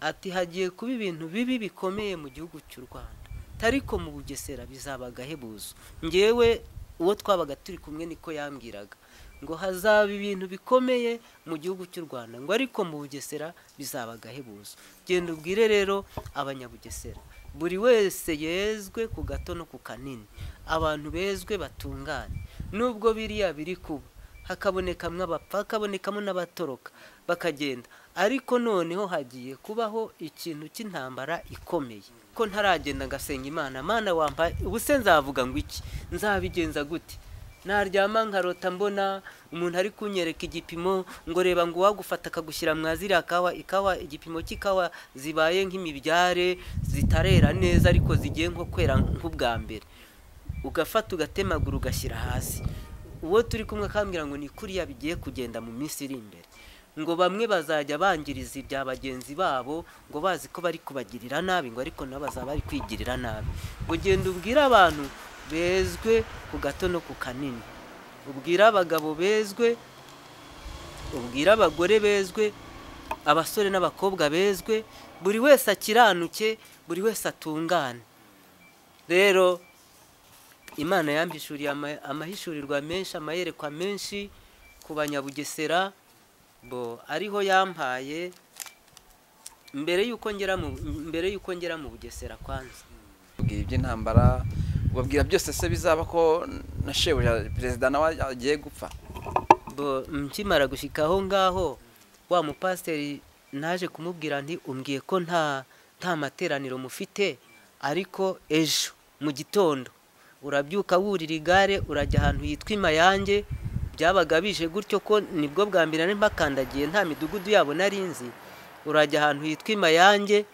ati hagiye kuba ibintu bibi bikomeye mu gihugu cy'u rwanda ariko mu bugesera bizaba agahebuzo ngewe uwo twabaga turi kumwe niko yambwiraga ngo hazaba ibintu bikomeye mu gihugu cy'u rwanda ngo ariko mu bugesera bizaba agahebuzo genda ubwire rero abanyabugesera buri wese yezwe ku gato no ku kanini abantu bezwe batungane nubwo biriya biri kuba hakabonekamo abapfa hakabonekamo n'abatoroka bakagenda ariko noneho hagiye kubaho ikintu cy'intambara ikomeye ko ntaragenda ngasenga imana Mana wambaye ubuse nzavuga ngo iki nzabigenza gute naryama nkarota mbona umuntu ari kunyereka igipimo ngo reba ngo uwagufata akagushyira mwa ziriya kawa ikawa igipimo cy'ikawa zibaye nk'imibyare zitarera neza ariko zigiye nko kwera nk'ubwa mbere ugafata ugatemagura ugashyira hasi uwo turi kumwe akambwira ngo ni kuriya bigiye kugenda mu minsi iri imbere ngo bamwe bazajya bangiriza ibya bagenzi babo ngo bazi ko bari kubagirira nabi ngo ariko nabo bazaba bari kwigirira nabi ngo genda ubwire abantu bezwe ku gato no ku kanini ubwira abagabo bezwe ubwira abagore bezwe abasore n'abakobwa bezwe buri wese akiranuke buri wese atungane rero imana yambishuriye amahishurirwa menshi amayerekwa menshi ku banyabugesera bo ariho yampaye mbere y'uko ngera mu mbere y'uko ngera mu bugesera kwanza ubwira iby'intambara ubabwira byose se bizaba ko na shebuja perezida nawe agiye gupfa nkimara gushyika aho ngaho wa mupasiteri naje kumubwira nti umbwiye ko nta nta materaniro mufite ariko ejo mu gitondo urabyuka wurira igare urajya ahantu hitwa imayange byabaga bije gutyo ko nibwo bwa mbere nari mbakandagiye nta midugudu yabo nari nzi urajya ahantu hitwa imayange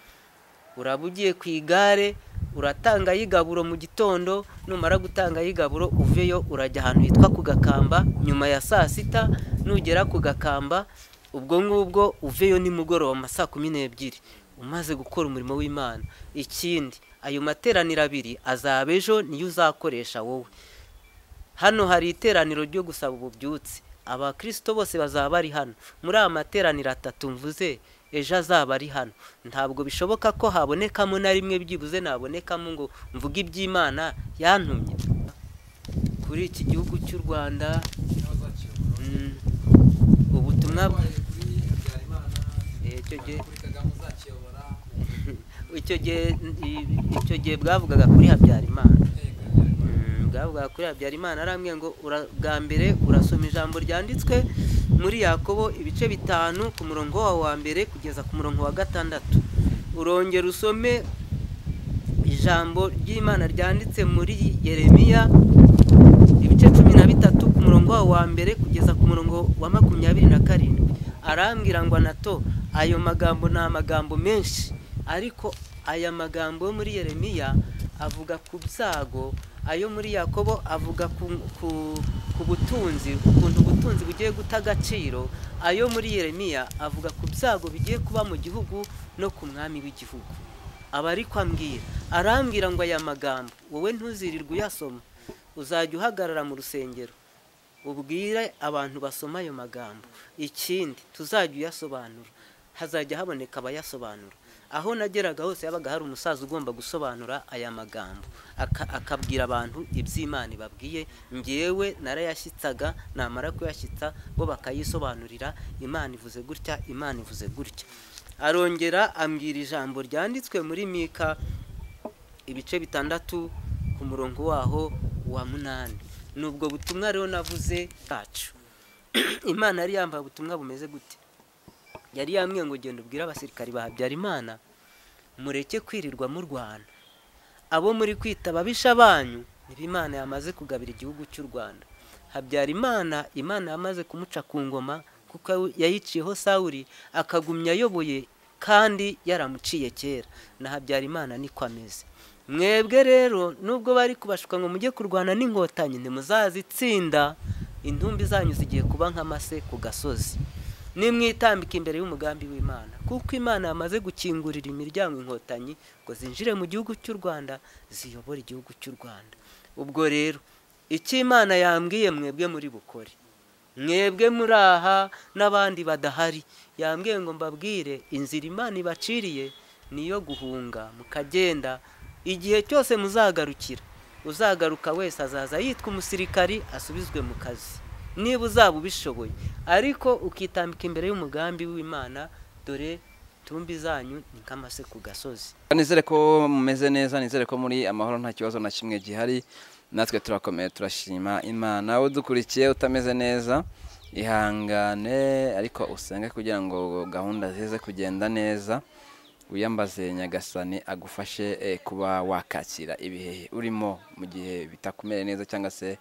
uraba ugiye ku igare uratanga ay'igaburo mu gitondo numara gutanga ay'igaburo uveyo urajya ahantu hitwa ku gakamba nyuma ya saa sita nugera ku gakamba ubwo ngubwo uveyo nimugoroba mu ma saa kumi n'ebyiri umaze gukora umurimo w'imana ikindi ayo materaniro abiri azaba ejo niyo uzakoresha wowe hano hari iteraniro ryo gusaba ububyutse abakirisito bose bazaba bari hano muri aya materaniro atatu mvuze ejo azaba ari hano ntabwo bishoboka ko habonekamo na rimwe byibuze nabonekamo ngo mvuge iby'imana yantumye kuri iki gihugu cy'u rwanda ubutumwa icyo gihe bwavugaga kuri habyarimana bwavugaga kuri habyarimana arambwira ngo bwa mbere urasoma ijambo ryanditswe muri yakobo ibice bitanu ku murongo wa mbere kugeza ku murongo wa gatandatu urongera usome ijambo ry'imana ryanditse muri yeremiya ibice cumi na bitatu ku murongo wa mbere kugeza ku murongo wa makumyabiri na karindwi arambwira ngo nato ayo magambo ni amagambo menshi ariko aya magambo yo muri yeremiya avuga ku byago ayo muri yakobo avuga ku ku butunzi ukuntu ubutunzi bugiye guta agaciro ayo muri yeremiya avuga ku byago bigiye kuba mu gihugu no ku mwami w'igihugu aba ari ambwira arambwira ngo aya magambo wowe ntuzirirwe uyasoma uzajya uhagarara mu rusengero ubwire abantu basoma ayo magambo ikindi tuzajya uyasobanura hazajya haboneka abayasobanura aho nageraga hose yabaga hari umusaza ugomba gusobanura aya magambo akabwira abantu iby'imana babwiye ngewe narayashyitsaga namara kuyashyitsa bo bakayisobanurira imana ivuze gutya imana ivuze gutya arongera ambwira ijambo ryanditswe muri mika ibice bitandatu ku murongo waho wa munani ni ubwo butumwa rero navuze bwacu imana yari yambaye ubutumwa bumeze gute yari yambwiye ngo genda ubwire abasirikari ba habyarimana mureke kwirirwa mu rwanda abo muri kwita ababisha banyu niba imana yamaze kugabira igihugu cy'u rwanda habyarimana imana yamaze kumuca ku ngoma kuko yayiciyeho sawuri akagumya ayoboye kandi yaramuciye kera na habyarimana niko ameze mwebwe rero nubwo bari kubashuka ngo mujye kurwana n'inkotanyi ntimuzazitsinda intumbi zanyu zigiye kuba nk'amase ku gasozi nimwitambika imbere y'umugambi w'imana kuko imana yamaze gukingurira imiryango inkotanyi ngo zinjire mu gihugu cy'u rwanda ziyobore igihugu cy'u rwanda ubwo rero icyo imana yambwiye mwebwe muri bukore mwebwe muri aha n'abandi badahari yambwiye ngo mbabwire inzira imana ibaciriye niyo guhunga mukagenda igihe cyose muzagarukira uzagaruka wese azaza yitwa umusirikari asubizwe mu kazi niba uzaba ubishoboye ariko ukitambika imbere y'umugambi w'imana dore tumbi zanyu ni nk'amase ku gasozi nizere ko mumeze neza nizere ko muri amahoro nta kibazo na kimwe gihari natwe turakomeye turashima imana udukurikiye utameze neza ihangane ariko usenge kugira ngo gahunda zize kugenda neza wiyambaze nyagasani agufashe eh, kuba wakakira ibihe urimo mu gihe bitakumere neza cyangwa se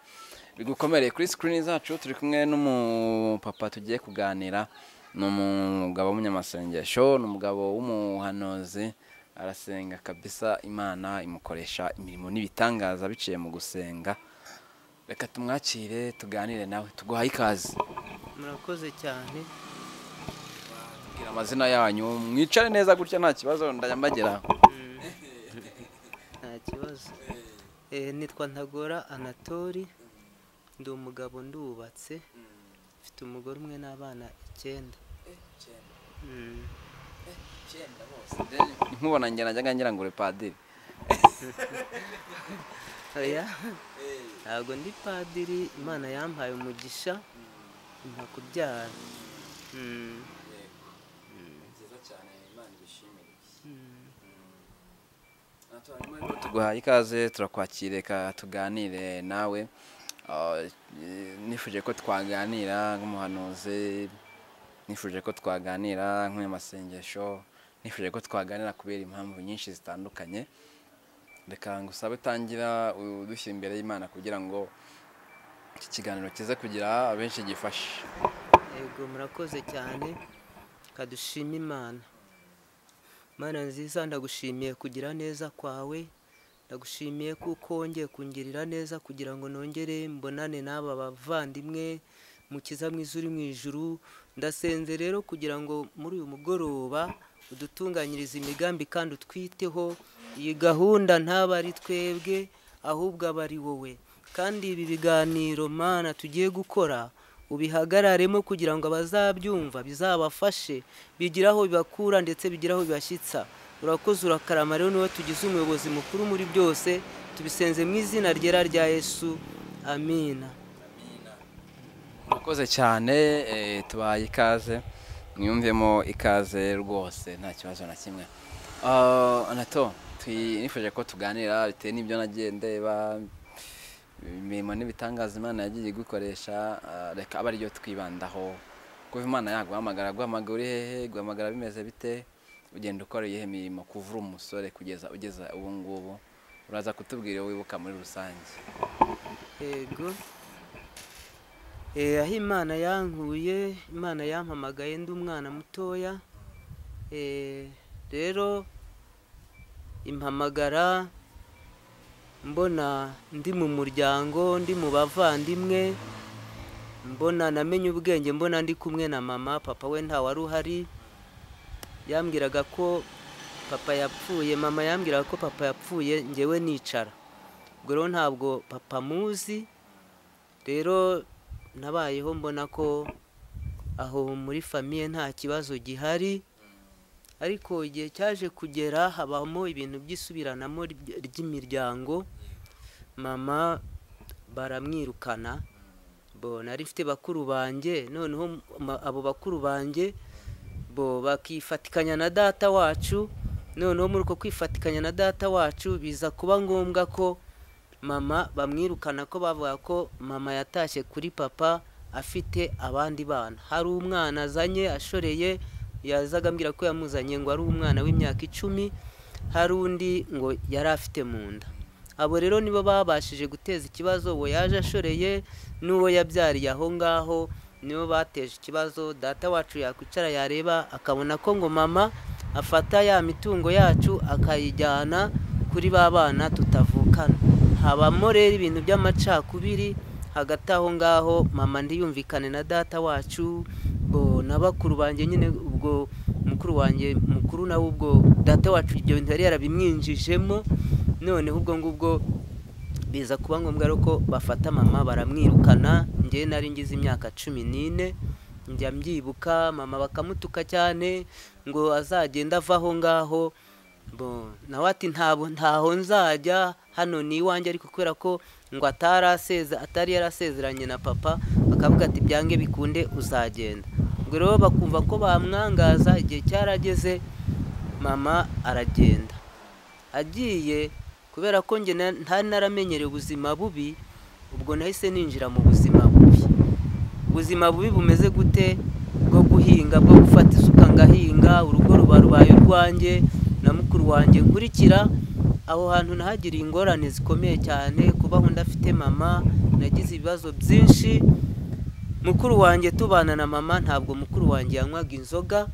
bigukomereye kuri sikirini zacu turi kumwe n'umupapa tugiye kuganira ni umugabo w'umunyamasengesho ni umugabo w'umuhanuzi arasenga kabisa imana imukoresha imirimo n'ibitangaza biciye mu gusenga reka tumwakire tuganire nawe tuguhaye ikaze murakoze cyane bwira amazina yanyu mwicare neza gutya nta kibazo ndayambagira nta kibazo Eh, nitwa ntagora anatori ndi umugabo ndubatse mfite umugore umwe n'abana icyenda Mm. nkubona njye najyaga ngira ngo uri padiri oya ntabwo ndi padiri imana yampaye umugisha impa kubyara Mm. Mm. tuguhaye ikaze turakwakira reka tuganire nawe Ah, eh, nifuje ko twaganira nk'umuhanuzi nifuje ko twaganira nk'umunyamasengesho nifuje ko twaganira kubera impamvu nyinshi zitandukanye reka ngusabe utangira udushyira imbere y'imana kugira ngo iki kiganiro kize kugira abenshi gifashe yego murakoze cyane kadushima imana mana nziza ndagushimiye kugira neza kwawe ndagushimiye kuko wongeye kungirira neza kugira ngo nongere mbonane n'aba bavandimwe mukiza mwiza uri mu ijuru ndasenze rero kugira ngo muri uyu mugoroba udutunganyirize imigambi kandi utwiteho iyi gahunda ntaba ari twebwe ahubwo aba ari wowe kandi ibi biganiro mana tugiye gukora ubihagararemo kugira ngo abazabyumva bizabafashe bigire aho bibakura ndetse bigire aho bibashyitsa urakoze urakarama rero niwe tugize umuyobozi mukuru muri byose tubisenze mu izina ryera rya yesu amina murakoze cyane eh, tubaye ikaze mwiyumvemo ikaze rwose nta kibazo na kimwe Ah, anato twi- nifuje ko tuganira bitewe n'ibyo nagiye ndeba imirimo n'ibitangaza imana yagiye igukoresha ah, reka aba ariyo twibandaho kuva imana yaguhamagara guhamagara uri hehe guhamagara bimeze bite ugenda ukora iyihe mirimo kuva uri umusore kugeza ugeza ubu ngubu uraza kutubwira iyo wibuka muri rusange yego Eh, aho imana yankuye imana yampamagaye ndi umwana mutoya Eh, rero impamagara mbona ndi mu muryango ndi mu bavandimwe mbona namenye ubwenge mbona ndi kumwe na mama papa we ntawari uhari yambwiraga ko papa yapfuye mama yambwiraga ko papa yapfuye ngewe nicara ubwo rero ntabwo papa muzi rero nabayeho mbona ko aho muri famiye nta kibazo gihari ariko igihe cyaje kugera habamo ibintu by'isubiranamo ry- ry'imiryango mama baramwirukana bo nari mfite bakuru banjye noneho ma- abo bakuru banjye bo bakifatikanya na data wacu noneho muri uko kwifatikanya na data wacu biza kuba ngombwa ko mama bamwirukana ko bavuga ko mama yatashye kuri papa afite abandi bana hari umwana azanye ashoreye yazaga ambwira ko yamuzanye ngo ari umwana w'imyaka icumi hari undi ngo yari afite mu nda abo rero nibo babashije guteza ikibazo uwo yaje ashoreye n'uwo yabyariye aho ngaho nibo bateje ikibazo data wacu yakwicara yareba akabona ko ngo mama afata ya mitungo yacu akayijyana kuri ba bana tutavukana habamo rero ibintu by'amacakubiri hagati aho ngaho mama ndiyumvikane na data wacu bo na bakuru banjye nyine ubwo mukuru wanjye mukuru nawe ubwo data wacu ibyo bintu yari yarabimwinjijemo noneho ubwo ngubwo biza kuba ngombwa rero ko bafata mama baramwirukana njyewe nari ngize imyaka cumi n'ine njya mbyibuka mama bakamutuka cyane ngo azagenda ava aho ngaho Bo, nawe ati ntabwo ntaho nzajya hano ni iwanjye ariko kubera ko ngo atari aseze atari yarasezeranye na papa bakavuga ati byange bikunde uzagenda ubwo rero bakumva ko bamwangaza igihe cyarageze mama aragenda agiye kubera ko njye na- ntari naramenyereye ubuzima bubi ubwo nahise ninjira mu buzima bubi ubuzima bubi bumeze gute bwo guhinga bwo gufata isuka ngahinga urugo ruba rubaye urwanjye na mukuru wanjye nkurikira aho hantu nahagiriye ingorane zikomeye cyane kubaho ndafite mama nagize ibibazo byinshi mukuru wanjye tubana na mama ntabwo mukuru wanjye yanywaga inzoga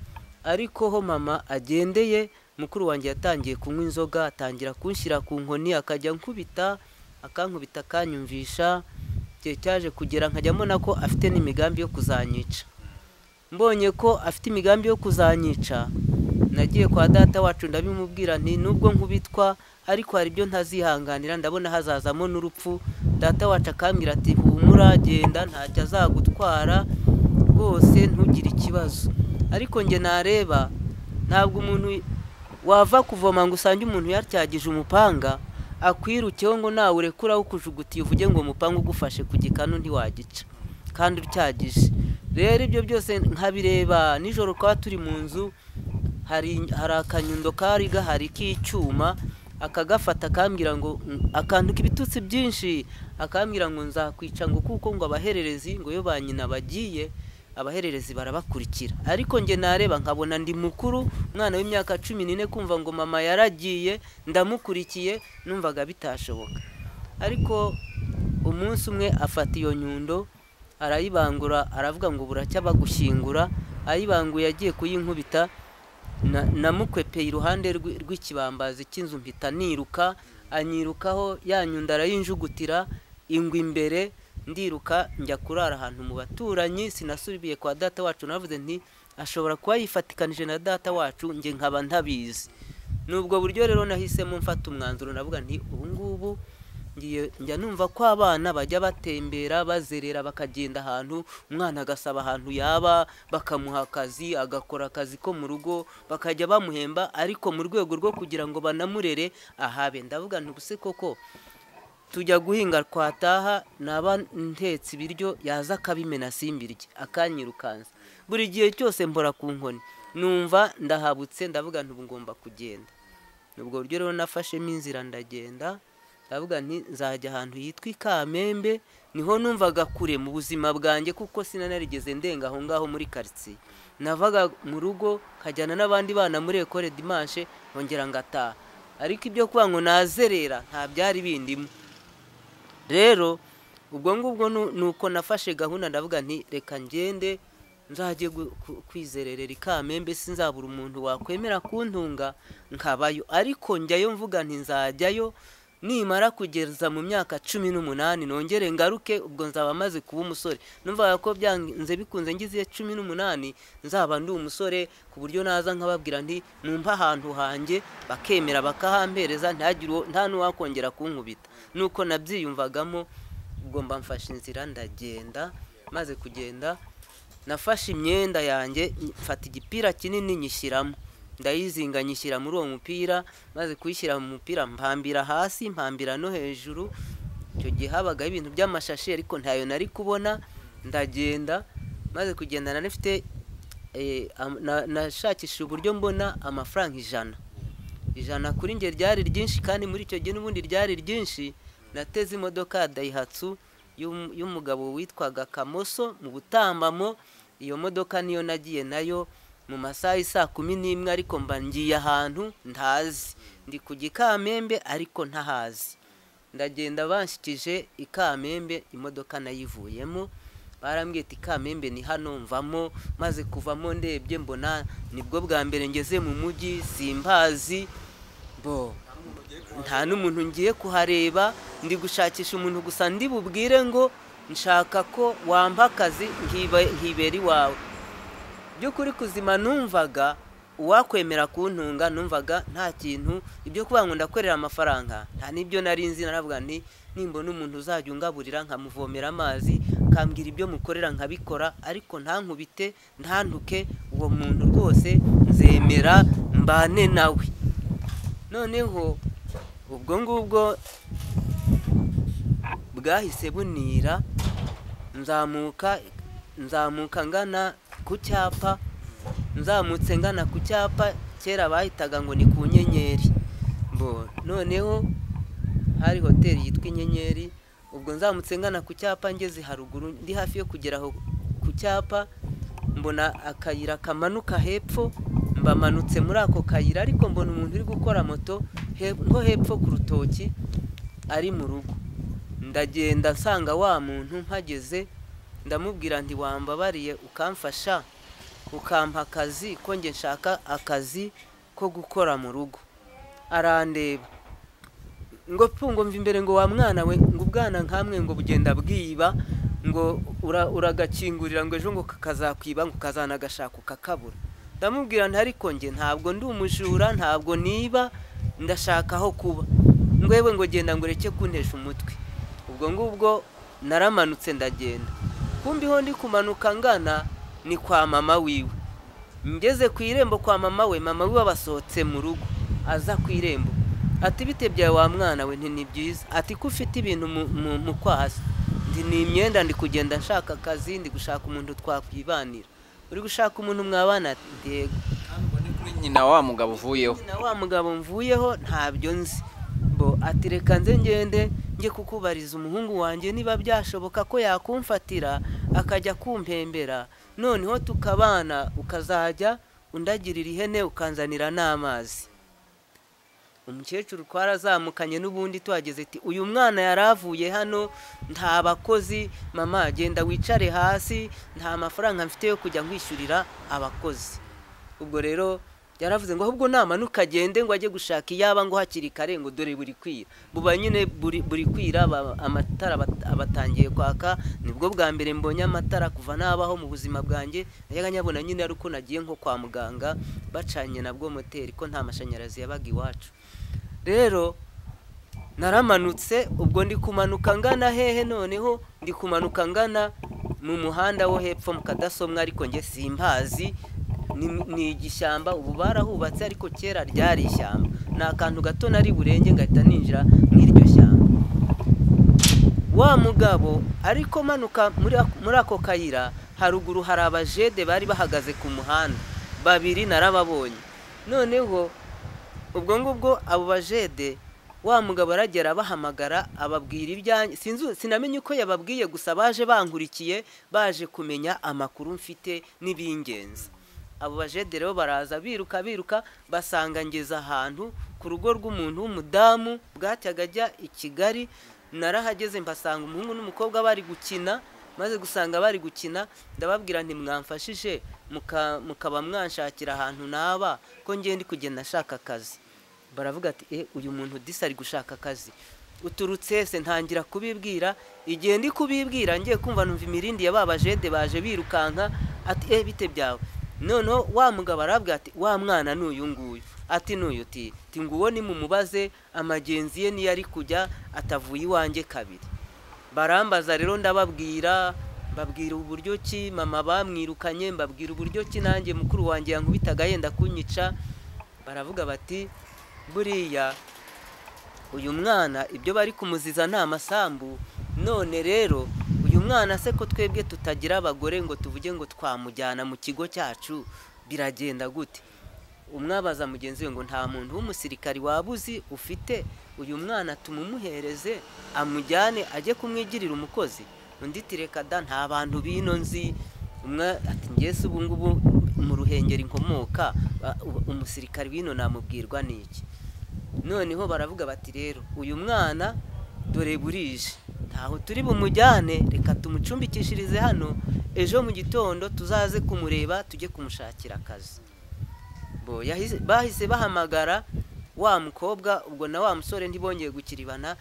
ariko ho mama agendeye mukuru wanjye yatangiye kunywa inzoga atangira kunshyira ku nkoni akajya ankubita akankubita akanyumvisha igihe cyaje kugera nkajyamo na ko afite n'imigambi yo kuzanyica mbonye ko afite imigambi yo kuzanyica nagiye kwa data wacu ndabimubwira nti nubwo nkubitwa ariko hari ibyo ntazihanganira ndabona hazazamo n'urupfu data wacu akambwira ati humura genda ntacyo azagutwara rwose ntugire ikibazo ariko njye nareba ntabwo umuntu wava kuvoma ngo usange umuntu yatyagije umupanga akwirukeho ngo nawe urekura awukujugutiye uvuge ngo umupanga ugufashe ku gikanu ntiwagica kandi utyagije rero ibyo byose nkabireba nijoro twaba turi mu nzu hari hari akanyundo kari gahari k'icyuma akagafata akambwira ngo akanduka ibitutsi byinshi akambwira ngo nzakwica ngo kuko ngo abahererezi ngo iyo ba nyina bagiye abahererezi barabakurikira ariko njye nareba nkabona ndi mukuru umwana w'imyaka cumi n'ine kumva ngo mama yaragiye ndamukurikiye numvaga bitashoboka ariko umunsi umwe afata iyo nyundo arayibangura aravuga ngo buracya bagushyingura ayibanguye agiye kuyinkubita na- namukwepeye iruhande rw'i- rw'ikibambazi cy'inzu mpita niruka anyirukaho ya nyundo arayinjugutira ingwa imbere ndiruka njya kurara ahantu mu baturanyi sinasubiye kwa data wacu navuze nti ashobora kuba yifatikanije na data wacu njye nkaba ntabizi n'ubwo buryo rero nahisemo mfata umwanzuro navuga nti ubu ngubu ngiye njya numva ko abana bajya batembera bazerera bakagenda ahantu umwana agasaba ahantu yaba bakamuha akazi agakora akazi ko mu rugo bakajya bamuhemba ariko mu rwego rwo kugira ngo banamurere ahabe ndavuga nti ubuse koko tujya guhinga twataha naba ntetse ibiryo yaza akabimena simbirye akanyirukansa buri gihe cyose mbora ku nkoni numva ndahabutse ndavuga nti ubu ngomba kugenda ni ubwo buryo rero nafashemo inzira ndagenda ndavuga nti nzajya ahantu hitwa i kamembe niho numvaga kure mu buzima bwanjye kuko sinanarigeze ndenga aho ngaho muri karitsiye navaga mu rugo nkajyana n'abandi bana muri ekore dimanche nkongera ngataha ariko ibyo kuba ngo nazerera nta byari bindimo rero ubwo ngubwo nu- nuko nafashe gahunda ndavuga nti reka ngende nzajye gu- ku- kwizererera i kamembe sinzabura umuntu wakwemera kuntunga nkabayo ariko njyayo mvuga nti nzajyayo nimara kugeza mu myaka cumi n'umunani nongere ngaruke ubwo nzaba maze kuba umusore numvaga ko byanze bikunze ngize cumi n'umunani nzaba ndi umusore ku buryo naza nkababwira nti numva ahantu hanjye bakemera bakahampereza ntagire uwo- nta n'uwakongera kunkubita nuko nabyiyumvagamo ubwo mba mfashe inzira ndagenda maze kugenda nafashe imyenda yanjye mfata igipira kinini nyishyiramo ndayizinga nyishyira muri uwo mupira maze kuyishyira mu mupira mpambira hasi mpambira no hejuru icyo gihe habagaho ibintu by'amashashi ariko ntayo nari kubona ndagenda maze kugenda nari mfite eh, am- na- nashakishije uburyo mbona amafaranga ijana ijana kuri njye ryari ryinshi kandi muri icyo gihe n'ubundi ryari ryinshi nateze imodoka ya dayihatsu y'um- y'umugabo witwaga kamoso mu butambamo iyo modoka niyo nagiye nayo mu masaha y'i saa kumi n'imwe ariko mba ngiye ahantu ntazi ndi ku gikamembe ariko ntahazi ndagenda banshyikije i kamembe imodoka nayivuyemo barambwira ati kamembe ni hano mvamo maze kuvamo ndebye mbona nibwo bwa mbere ngeze mu mujyi simbazi bo nta n'umuntu ngiye kuhareba ndi gushakisha umuntu gusa ndi bubwire ngo nshaka ko wampa akazi nkiba- nkibera iwawe by'ukuri kuzima numvaga uwakwemera kuntunga numvaga nta kintu ibyo kuvuga ngo ndakorera amafaranga nta n'ibyo nari nzi naravuga nti nimbona umuntu uzajya ungaburira nkamuvomera amazi mukambwira ibyo mukorera nkabikora ariko ntankubite ntantuke uwo muntu rwose nzemera mbane nawe noneho ubwo ngubwo bwahise bunira nzamuka nzamuka ngana ku cyapa nzamutse ngana ku cyapa kera bahitaga ngo ni ku nyenyeri Bo, noneho hari hoteli yitwa inyenyeri ubwo nzamutse ngana ku cyapa ngeze haruguru ndi hafi yo kugera aho ku cyapa mbona akayira kamanuka hepfo mbamanutse muri ako kayira ariko mbona umuntu uri gukora moto he- nko hepfo ku rutoki ari mu rugo ndagenda nsanga wa muntu mpageze ndamubwira nti wambabariye ukamfasha ukampa akazi ko njye nshaka akazi ko gukora mu rugo arandeba ngo pfungo mva imbere ngo wa mwana we ngo ubwana nkamwe ngo bugenda bwiba ngo ura- uragakingurira ngo ejo ngo kakazakwiba ngo kazanagashaka ukakabura ndamubwira nti ariko njye ntabwo ndi umujura ntabwo niba ndashaka aho kuba ngwewe ngo genda ngo ureke kuntesha umutwe ubwo ngubwo naramanutse ndagenda kumbiho ndi kumanuka ngana ni kwa mama wiwe ngeze ku irembo kwa mama we mama we basohotse mu rugo aza ku irembo ati bite byawe wa mwana we nti ni byiza ati ko ufite ibintu mu- mu- mu kwasi ndi ni imyenda ndi kugenda nshaka akazi ndi gushaka umuntu twakwibanira uri gushaka umuntu mwabana Ati, "Yego." kuri nyina wa mugabo uvuyeho na wa mugabo mvuyeho ntabyo nzi bo ati reka nze ngende njye kukubariza umuhungu wanjye niba byashoboka ko yakumfatira akajya kumpembera noneho tukabana ukazajya undagirira ihene ukanzanira n'amazi umukecuru twarazamukanye n'ubundi tuhageze ati uyu mwana yari avuye hano nta bakozi mama genda wicare hasi nta mafaranga mfite yo kujya nkwishyurira abakozi ubwo rero yaravuze ngo ahubwo namanuka agende ngo ajye gushaka iyaba ngo hakiri kare ngo dore buri kwira buba nyine buri buri kwira ba- amatara bat- abatangiye kwaka nibwo bwa mbere mbonye amatara kuva nabaho mu buzima bwanjye najyaga nyabona nyine ari uko nagiye nko kwa muganga bacanye nabwo moteri ko nta mashanyarazi yabaga iwacu rero naramanutse ubwo ndi kumanuka ngana hehe noneho ndi kumanuka ngana mu muhanda wo hepfo mu kadasomwa ariko njye simpazi ni- ni igishyamba ubu barahubatse ariko kera ryari ishyamba ni akantu gato nari burenge ngahita ninjira mu iryo shyamba wa mugabo ariko manuka muri ak- muri ako kayira haruguru hari abajede bari bahagaze ku muhanda babiri narababonye noneho ubwo ngubwo abo bajede wa mugabo aragera abahamagara ababwira ibyanjye sinzu- sinamenye uko yababwiye gusa baje bankurikiye baje kumenya amakuru mfite n'ibingenzi abo bajede rero baraza biruka biruka basanga ngeze ahantu ku rugo rw'umuntu w'umudamu bwatyaga ajya i kigali narahageze mbasanga umuhungu n'umukobwa bari gukina maze gusanga bari gukina ndababwira nti mwamfashije muka- mukaba mwanshakira ahantu naba ko ngende kugenda nshaka akazi baravuga ati e uyu muntu disi ari gushaka akazi uturutse se ntangira kubibwira igihe ndi kubibwira ngiye kumva numva imirindi ya ba bajede baje birukanka ati e bite byawe noneho wa mugabo arabwira ati wa mwana ni uyu nguyu ati n'uyu uti ti nguwo ni mumubaze amagenzi ye niyo ari kujya atavuye iwanjye kabiri barambaza rero ndababwira mbabwira uburyo ki mama bamwirukanye mbabwira uburyo ki nanjye mukuru wanjye yankubitaga yenda kunyica baravuga bati buriya uyu mwana ibyo bari kumuziza ni amasambu none rero uyu mwana se ko twebwe tutagira abagore ngo tuvuge ngo twamujyana mu kigo cyacu biragenda gute umwabaza mugenzi we ngo nta muntu w'umusirikari waba uzi ufite uyu mwana tumumuhereze amujyane ajye kumwigirira umukozi undi ati reka da nta bantu bino nzi umwe ati ngese ubu ngubu mu ruhengeri nkomoka ba- u- umusirikari wino namubwirwa n'iki noneho baravuga bati rero uyu mwana dore burije ntaho turi bumujyane reka tumucumbikishirize hano ejo mu gitondo tuzaze kumureba tujye kumushakira akazi Bo, yahise- bahise bahamagara wa mukobwa ubwo na wa musore ntibongeye gukiribana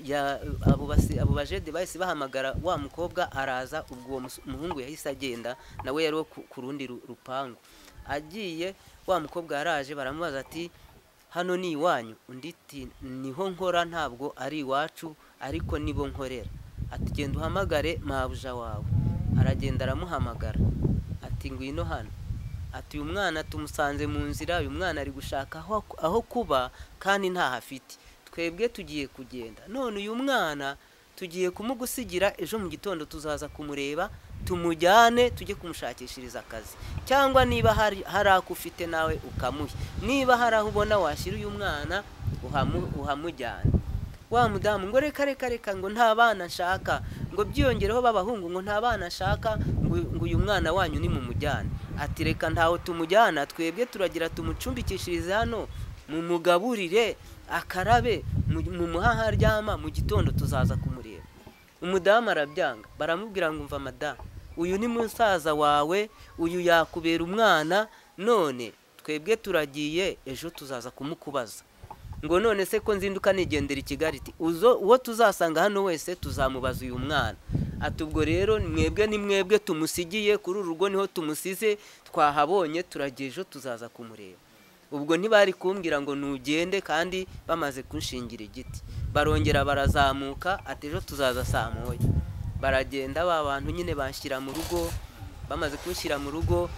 ya- abo basi- abo bajede bahise bahamagara wa mukobwa araza ubwo uwo mus- muhungu yahise agenda nawe yari uwo ku ku rundi ru- rupangu agiye wa mukobwa yaraje baramubaza ati hano ni iwanyu undi ati niho nkora ntabwo ari iwacu ariko nibo nkorera ati genda uhamagare mabuja wawe aragenda aramuhamagara ati ngwino hano ati uyu mwana tumusanze mu nzira uyu mwana ari gushaka aho aho kuba kandi ntaho afite twebwe tugiye kugenda none uyu mwana tugiye kumugusigira ejo mu gitondo tuzaza kumureba tumujyane tujye kumushakishiriza akazi cyangwa niba hari hari ako ufite nawe ukamuha niba hari aho ubona washyira uyu mwana uhamu- uhamujyana wa mudamu ngo reka reka reka ngo nta bana nshaka ngo byiyongereho b'abahungu ngo nta bana nshaka ngo ngo uyu mwana wanyu ni mumujyane ati reka ntaho tumujyana twebwe turagira tumucumbikishirize hano mumugaburire akarabe mu- mumuhe aho aryama mu gitondo tuzaza kumureba umudamu arabyanga baramubwira ngo umva madamu uyu ni musaza wawe uyu yakubera umwana none twebwe turagiye ejo tuzaza kumukubaza ngo none se ko nzinduka nigendera i kigali iti uzo uwo tuzasanga hano wese tuzamubaza uyu mwana ati ubwo rero mwebwe ni mwebwe tumusigiye kuri uru rugo niho tumusize twahabonye turagiye ejo tuzaza kumureba ubwo ntibari kumbwira ngo nugende kandi bamaze kunshingira igiti barongera barazamuka ati ejo tuzaza saa moya baragenda ba bantu nyine bashyira mu rugo bamaze kunshyira mu rugo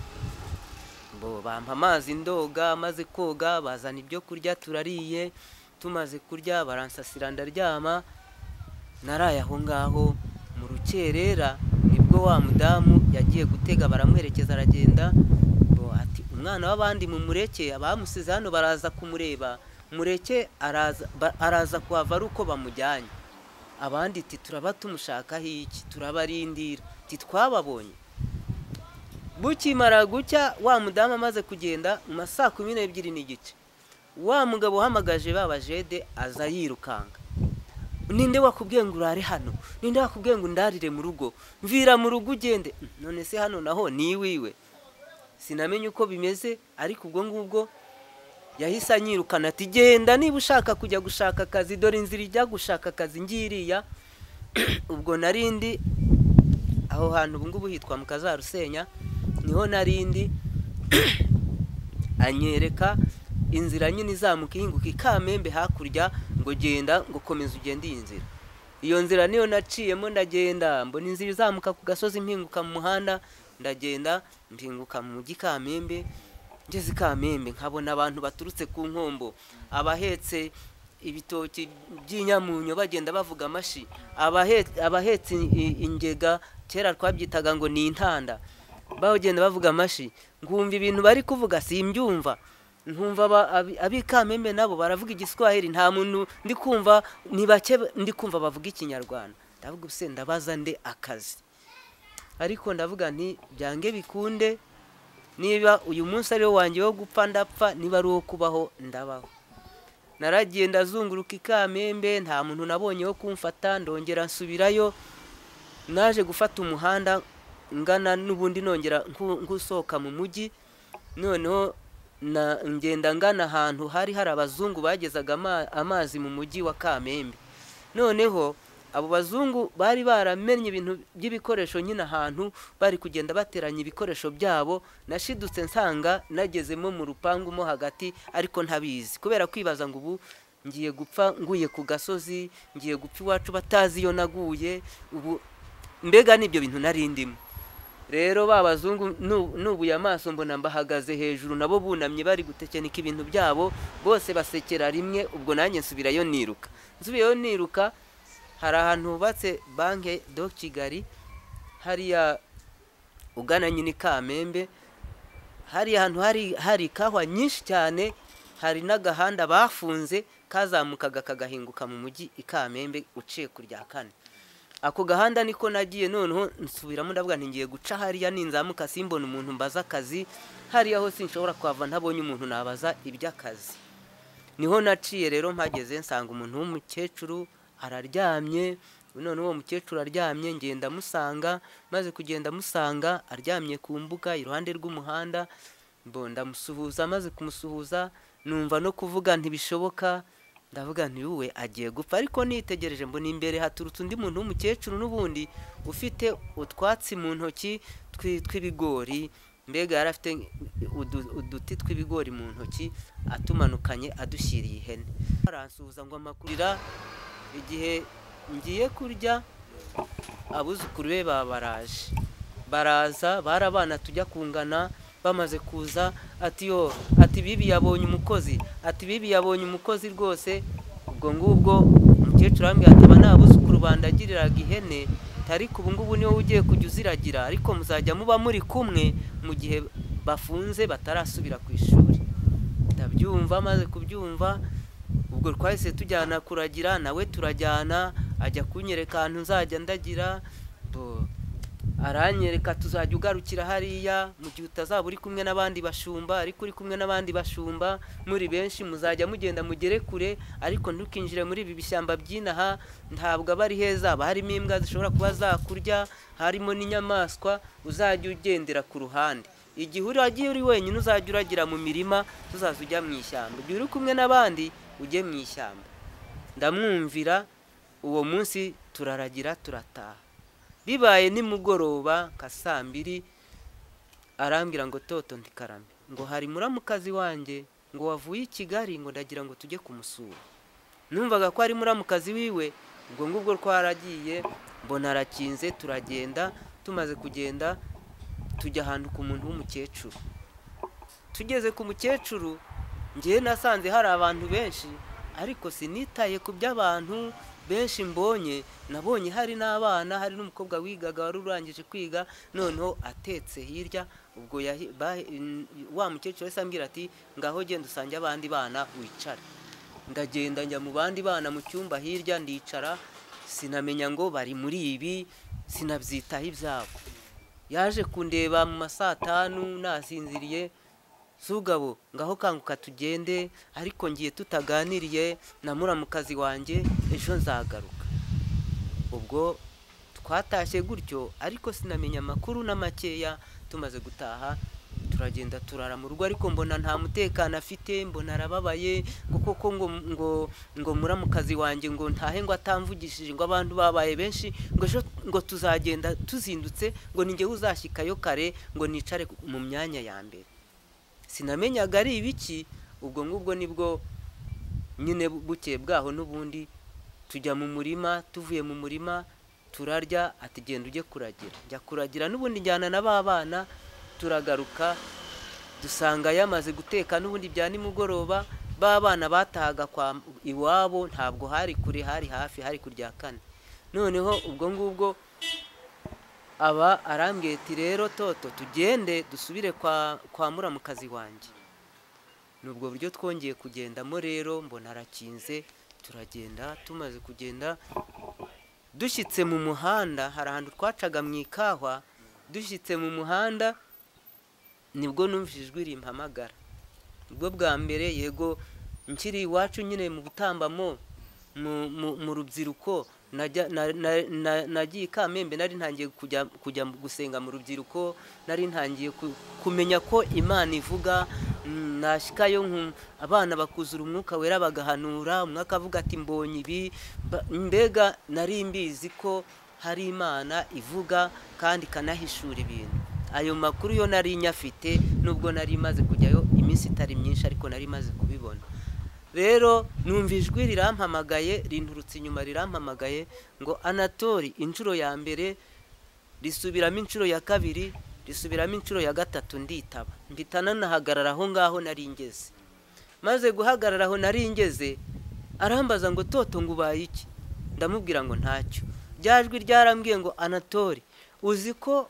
bo bampa amazi ndoga maze koga bazana ibyo kurya turariye tumaze kurya baransasira ndaryama naraye aho ngaho mu rukerera nibwo wa mudamu yagiye gutega baramuherekeza aragenda bo ati umwana w'abandi mumureke abamusize hano baraza kumureba mureke araza ba- araza kuhava ari uko bamujyanye abandi iti turaba tumushakaho iki turabarindira iti twababonye bukimara gucya wa mudamu amaze kugenda mu ma saa kumi n'ebyiri n'igice wa mugabo uhamagaje ba bajede aza yirukanga ninde wakubwiye ngo urare hano ninde wakubwiye ngo undarire mu rugo mvira mu rugo ugende Mm, none se hano naho ni iwiwe sinamenye uko bimeze ariko ubwo ngubwo yahise anyirukana ati genda niba ushaka kujya gushaka akazi dore inzira ijya gushaka akazi ngiriya ubwo narindi aho hantu ubu ngubu hitwa mu kazarusenya niho narindi anyereka inzira nyine izamuka ihinguka ikamembe hakurya ngo genda ngo komeza ugende iyi nzira iyo nzira niyo naciyemo ndagenda mbona inzira izamuka ku gasozi mpinguka mu muhanda ndagenda mpinguka mu mujyi kamembe ngeze i kamembe nkabona abantu baturutse ku nkombo abahetse ibitoki by'inyamunyo bagenda bavuga amashi abahetse abahetse i- i- ingega kera twabyitaga ngo ni intanda bagenda bavuga amashi nkumva ibintu bari kuvuga simbyumva nkumva aba- abi- abikamembe nabo baravuga igiswahili nta muntu ndi kumva ni bake ndi kumva bavuga ikinyarwanda ndavuga ubuse ndabaza nde akazi ariko ndavuga nti byange bikunde niba uyu munsi ari wo wanjye wo gupfa ndapfa niba ari uwo kubaho ndabaho naragiye ndazunguruka ikamembe nta muntu nabonye wo kumfata ndongera nsubirayo naje gufata umuhanda ngana n'ubundi nongera nku- nk'usohoka mu mujyi noneho na ngenda ngana ahantu hari hari abazungu bagezaga ama- amazi mu mujyi wa kamembe noneho abo bazungu bari baramenye ibintu by'ibikoresho nyine ahantu bari kugenda bateranya ibikoresho byabo nashidutse nsanga nagezemo mu rupangu mo hagati ariko ntabizi kubera kwibaza ngo ubu ngiye gupfa nguye ku gasozi ngiye gupfa iwacu batazi iyo naguye ubu mbega n'ibyo bintu nari ndimo rero ba bazungu nu- nubuye amaso mbona mbahagaze hejuru nabo bunamye bari gutekenika ibintu byabo bose basekera rimwe ubwo nanjye nsubirayo niruka nsubiyeyo niruka hari ahantu hubatse banki do kigali hariya ugana nyine i kamembe hari ahantu hari hari ikawa nyinshi cyane hari n'agahanda bafunze kazamukaga kagahinguka mu mujyi i kamembe uciye ku rya kane ako gahanda niko nagiye noneho nsubiramo ndavuga nti ngiye guca hariya ninzamuka simbona umuntu mbaza akazi hariya hose nshobora kuhava ntabonye umuntu nabaza iby'akazi niho naciye rero mpageze nsanga umuntu w'umukecuru araryamye none uwo mukecuru aryamye ngenda amusanga maze kugenda amusanga aryamye ku mbuga iruhande rw'umuhanda mbo ndamusuhuza maze kumusuhuza numva no kuvuga ntibishoboka ndavuga ntiwe agiye gupfa ariko nitegereje mbona imbere haturutse undi muntu w'umukecuru n'ubundi ufite utwatsi mu ntoki twi- tw'ibigori mbega yari afite udu- uduti tw'ibigori mu ntoki atumanukanye adushyiriye ihene aransuhuza ngo amakurira igihe ngiye kurya abuzukuru be babaraje baraza barabana tujya kungana bamaze kuza ati yo ati bibi yabonye umukozi ati bibi yabonye umukozi rwose ubwo ngubwo umukecuru arambwira ati aba ni abuzukuru bandagiriraga ihene ariko ubu ngubu niwe ugiye kujya uziragira ariko muzajya muba muri kumwe mu gihe bafunze batarasubira ku ishuri ndabyumva amaze kubyumva ubwo twahise tujyana kuragira nawe turajyana ajya kunyereka ahantu nzajya ndagira aranyereka tuzajya ugarukira hariya mu gihe utazaba uri kumwe n'abandi bashumba ariko uri kumwe n'abandi bashumba muri benshi muzajya mugenda mugere kure ariko ntukinjire muri ibi bishyamba by'inaha ntabwo aba ari heza haba harimo imbwa zishobora kuba zakurya harimo n'inyamaswa uzajya ugendera ku ruhande igihe uragiye uri wenyine uzajya uragira mu mirima tuzaza ujya mu ishyamba igihe uri kumwe n'abandi ujye mu ishyamba ndamwumvira uwo munsi turaragira turataha bibaye nimugoroba nka saa mbiri arambwira ngo toto ndikarame ngo hari muramukazi wanjye ngo wavuye i kigali ngo ndagira ngo tujye kumusura numvaga ko ari muramukazi wiwe ubwo ngubwo twaragiye mbona arakinze turagenda tumaze kugenda tujya ahantu ku muntu w'umukecuru tugeze ku mukecuru ngewe nasanze hari abantu benshi ariko sinitaye ku by'abantu benshi mbonye nabonye hari n'abana hari n'umukobwa wigaga wari urangije kwiga noneho atetse hirya ubwo wa mukecuru wese ambwira ati ngaho genda usange abandi bana wicare ndagenda njya mu bandi bana mu cyumba hirya ndicara sinamenya ngo bari muri ibi sinabyitaho ibyabo yaje kundeba mu masatanu nasinziriye zugabo ngaho kanguka tugende ariko ngiye tutaganiriye na muramukazi wanjye ejo nzagaruka ubwo twatashye gutyo ariko sinamenya amakuru na makeya tumaze gutaha turagenda turara mu rugo ariko mbona nta mutekano afite mbona arababaye ngo koko ngo ngo ngo muramukazi wanjye ngo ntahe ngo atamvugishije ngo abantu babaye benshi ngo ejo ngo tuzagenda tuzindutse ngo ni ngewe uzashyikayo kare ngo nicare mu myanya ya mbere sinamenyaga ari ibiki ubwo ngubwo nibwo nyine bukeye bwaho n'ubundi tujya mu murima tuvuye mu murima turarya ati genda ujye kuragira njya kuragira n'ubundi njyana na ba bana turagaruka dusanga yamaze guteka n'ubundi bya nimugoroba ba bana batahaga iwabo ntabwo hari kure hari hafi hari kurya kane noneho ubwo ngubwo aba arambwiye ati rero toto tugende dusubire kwa kwa muramukazi wanjye ni ubwo buryo twongeye kugendamo rero mbona arakinze turagenda tumaze kugenda dushyitse mu muhanda hari ahantu twacaga mu ikahwa dushyitse mu muhanda nibwo numvise ijwi rimpamagara nibwo bwa mbere yego nkiri iwacu nyine mu gutambamo mu rubyiruko nagiye ikamembe nari ntangiye kujya gusenga mu rubyiruko nari ntangiye kumenya ko imana ivuga nashyikayo abana bakuzura umwuka wera bagahanura umwe akavuga ati mbonye ibi mbega nari mbizi ko hari imana ivuga kandi ikanahishura ibintu ayo makuru yo nari nyafite nubwo nari imaze kujyayo iminsi itari myinshi ariko nari imaze kubibona rero numva ijwi rirampamagaye rinturutse inyuma rirampamagaye ngo anatori inshuro ya mbere risubiramo inshuro ya kabiri risubiramo inshuro ya gatatu nditaba mpita nanahagarara aho ngaho nari ngeze maze guhagarara aho nari ngeze arambaza ngo toto ngo ubaye iki ndamubwira ngo ntacyo jwi ryarambwiye ngo anatori uzi ko